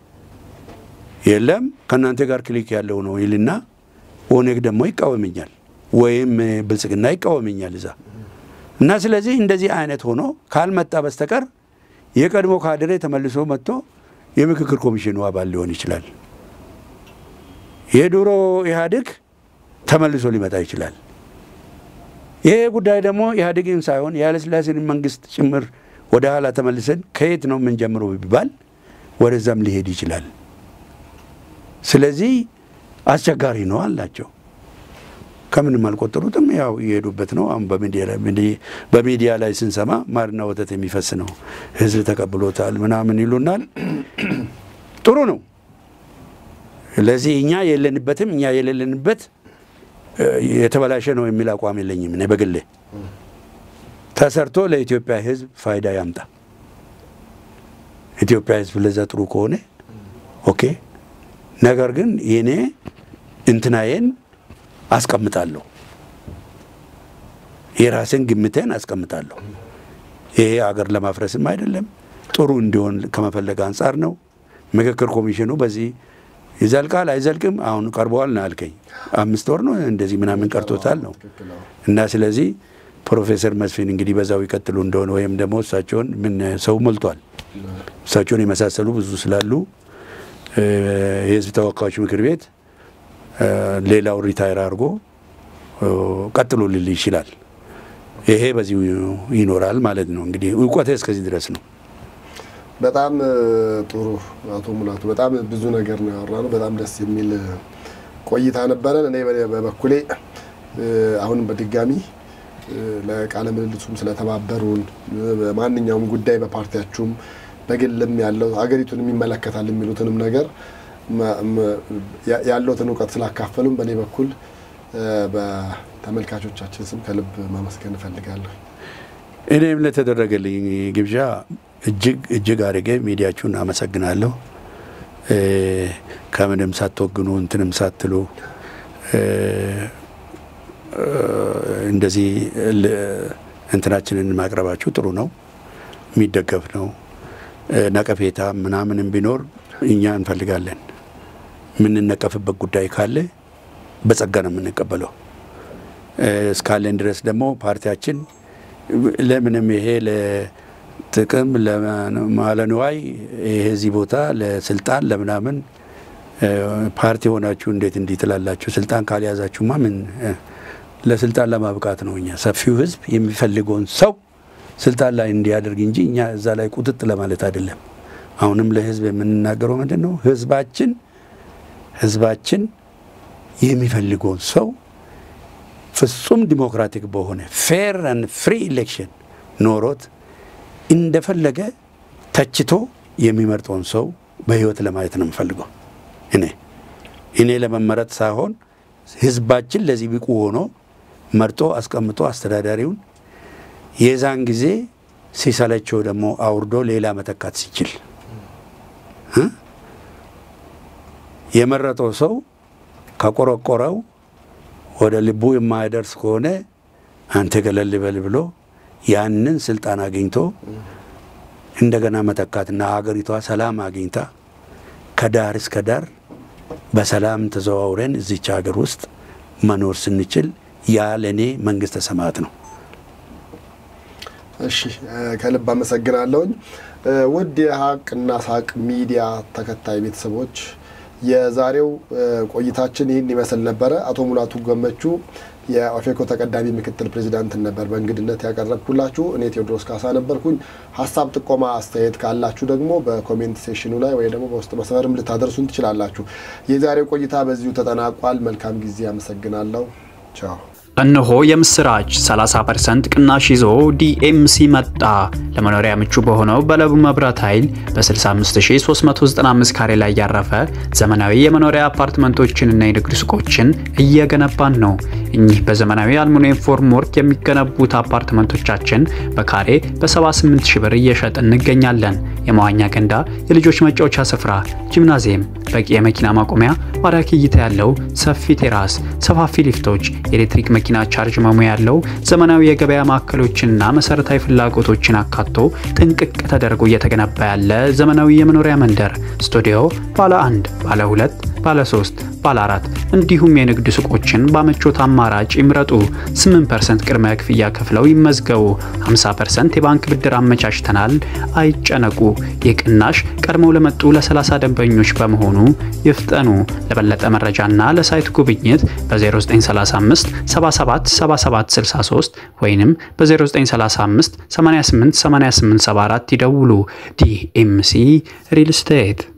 የለም ከእናንተ ጋር ክሊክ ያለው ነው ይልና ኦነግ ደግሞ ይቃወመኛል፣ ወይም ብልጽግና ይቃወመኛል እዛ እና ስለዚህ እንደዚህ አይነት ሆኖ ካልመጣ በስተቀር የቀድሞ ካድሬ ተመልሶ መጥቶ የምክክር ኮሚሽኑ አባል ሊሆን ይችላል። የድሮ ኢህአዴግ ተመልሶ ሊመጣ ይችላል። ይሄ ጉዳይ ደግሞ ኢህአዴግን ሳይሆን የኃይለሥላሴን መንግስት ጭምር ወደ ኋላ ተመልሰን ከየት ነው የምንጀምረው ቢባል ወደዛም ሊሄድ ይችላል። ስለዚህ አስቸጋሪ ነው አላቸው። ከምንም አልቆጠሩትም። ያው እየሄዱበት ነው። አሁን በሚዲያ ላይ ስንሰማ ማርና ወተት የሚፈስ ነው፣ ህዝብ ተቀብሎታል ምናምን ይሉናል። ጥሩ ነው። ለዚህ እኛ የለንበትም እኛ የሌለንበት የተበላሸ ነው የሚል አቋም የለኝም እኔ በግሌ ተሰርቶ ለኢትዮጵያ ህዝብ ፋይዳ ያምጣ። ኢትዮጵያ ህዝብ ለዛ ጥሩ ከሆነ ኦኬ። ነገር ግን የኔ እንትናዬን አስቀምጣለሁ፣ የራሴን ግምቴን አስቀምጣለሁ። ይሄ አገር ለማፍረስም አይደለም፣ ጥሩ እንዲሆን ከመፈለግ አንጻር ነው። ምክክር ኮሚሽኑ በዚህ ይዘልቃል አይዘልቅም፣ አሁን ቀርበዋል ነው ያልከኝ። አምስት ወር ነው እንደዚህ ምናምን ቀርቶታል ነው እና ስለዚህ ፕሮፌሰር መስፍን እንግዲህ በዛው ይቀጥሉ እንደሆነ ወይም ደግሞ እሳቸውን ምን ሰው ሞልቷል። እሳቸውን የመሳሰሉ ብዙ ስላሉ የህዝብ ተወካዮች ምክር ቤት ሌላው ሪታይር አድርጎ ቀጥሎ ልል ይችላል። ይሄ በዚሁ ይኖራል ማለት ነው። እንግዲህ እውቀቴ እስከዚህ ድረስ ነው። በጣም ጥሩ አቶ ሙላቱ፣ በጣም ብዙ ነገር ነው ያወራነው። በጣም ደስ የሚል ቆይታ ነበረን። እኔ በበኩሌ አሁንም በድጋሚ ለቃለ ምልልሱም ስለተባበሩን በማንኛውም ጉዳይ በፓርቲያችሁም በግልም ያለው ሀገሪቱን የሚመለከታል የሚሉትንም ነገር ያለውትን እውቀት ስላካፈሉም በእኔ በኩል በተመልካቾቻችን ስም ከልብ ማመስገን እፈልጋለሁ። እኔም ለተደረገልኝ ግብዣ እጅግ እጅግ አድርጌ ሚዲያችሁን አመሰግናለሁ። ከምንም ሳትወግኑ እንትንም ሳትሉ እንደዚህ እንትናችንን ማቅረባችሁ ጥሩ ነው፣ የሚደገፍ ነው። ነቀፌታ ምናምንም ቢኖር እኛ እንፈልጋለን። የምንነቀፍበት ጉዳይ ካለ በጸጋ ነው የምንቀበለው። እስካለን ድረስ ደግሞ ፓርቲያችን ለምንም ይሄ ጥቅም ለማለንዋይ ይሄ እዚህ ቦታ ለስልጣን ለምናምን ፓርቲ ሆናችሁ እንዴት እንዲህ ትላላችሁ? ስልጣን ካልያዛችሁማ ምን ለስልጣን ለማብቃት ነው። እኛ ሰፊው ህዝብ የሚፈልገውን ሰው ስልጣን ላይ እንዲያደርግ እንጂ እኛ እዛ ላይ ቁጥጥ ለማለት አይደለም። አሁንም ለህዝብ የምንናገረው ምንድን ነው? ህዝባችን ህዝባችን የሚፈልገውን ሰው ፍጹም ዲሞክራቲክ በሆነ ፌር ን ፍሪ ኢሌክሽን ኖሮት እንደፈለገ ተችቶ የሚመርጠውን ሰው በህይወት ለማየት ነው የምፈልገው። እኔ እኔ ለመመረጥ ሳይሆን ህዝባችን ለዚህ ብቁ ሆኖ መርጦ አስቀምጦ አስተዳዳሪውን የዛን ጊዜ ሲሰለቸው ደግሞ አውርዶ ሌላ መተካት ሲችል የመረጠው ሰው ከቆረቆረው ወደ ልቡ የማይደርስ ከሆነ አንተ ገለል በል ብሎ ያንን ስልጣን አግኝቶ እንደገና መተካትና ሀገሪቷ ሰላም አግኝታ ከዳር እስከ ዳር በሰላም ተዘዋውረን እዚች ሀገር ውስጥ መኖር ስንችል ያ ለእኔ መንግስተ ሰማያት ነው። እሺ ከልብ አመሰግናለሁኝ። ውድ የሀቅና ሳቅ ሚዲያ ተከታይ ቤተሰቦች የዛሬው ቆይታችን ይህን ይመስል ነበረ። አቶ ሙላቱ ገመቹ የኦፌኮ ተቀዳሚ ምክትል ፕሬዚዳንትን ነበር በእንግድነት ያቀረብኩላችሁ። እኔ ቴዎድሮስ ካሳ ነበርኩኝ። ሀሳብ፣ ጥቆማ፣ አስተያየት ካላችሁ ደግሞ በኮሜንት ሴሽኑ ላይ ወይ ደግሞ በውስጥ መስመርም ልታደርሱን ትችላላችሁ። የዛሬው ቆይታ በዚሁ ተጠናቋል። መልካም ጊዜ። አመሰግናለሁ። ቻው። እነሆ የምስራች 30% ቅናሽ ይዞ ዲኤምሲ መጣ። ለመኖሪያ ምቹ በሆነው በለቡ መብራት ኃይል በ65395 ካሬ ላይ ያረፈ ዘመናዊ የመኖሪያ አፓርትመንቶችንና የንግድ ሱቆችን እየገነባን ነው። እኚህ በዘመናዊ አልሙኒየም ፎርም ወርክ የሚገነቡት አፓርትመንቶቻችን በካሬ በ78 ሺህ ብር እየሸጥ እንገኛለን። የመዋኛ ገንዳ፣ የልጆች መጫወቻ ስፍራ፣ ጂምናዚየም፣ በቂ የመኪና ማቆሚያ፣ ማራኪ እይታ ያለው ሰፊ ቴራስ፣ ሰፋፊ ሊፍቶች፣ የኤሌክትሪክ መኪና ቻርጅ መሙያ ያለው ዘመናዊ የገበያ ማዕከሎችንና መሰረታዊ ፍላጎቶችን አካቶ ጥንቅቅ ተደርጎ እየተገነባ ያለ ዘመናዊ የመኖሪያ መንደር ስቱዲዮ ባለ አንድ፣ ባለ ሁለት፣ ባለ ሶስት፣ ባለ አራት እንዲሁም የንግድ ሱቆችን በምቾት አማራጭ ይምረጡ። 8% ቅድመ ክፍያ ከፍለው ይመዝገቡ። 50% የባንክ ብድር አመቻችተናል። አይጨነቁ። ይህ ቅናሽ ቀድመው ለመጡ ለ30 ደንበኞች በመሆኑ ይፍጠኑ። ለበለጠ መረጃና ለሳይት ጉብኝት በ0935 77 77 63 ወይንም በ0935 88 88 74 ይደውሉ። ዲኤምሲ ሪል ስቴት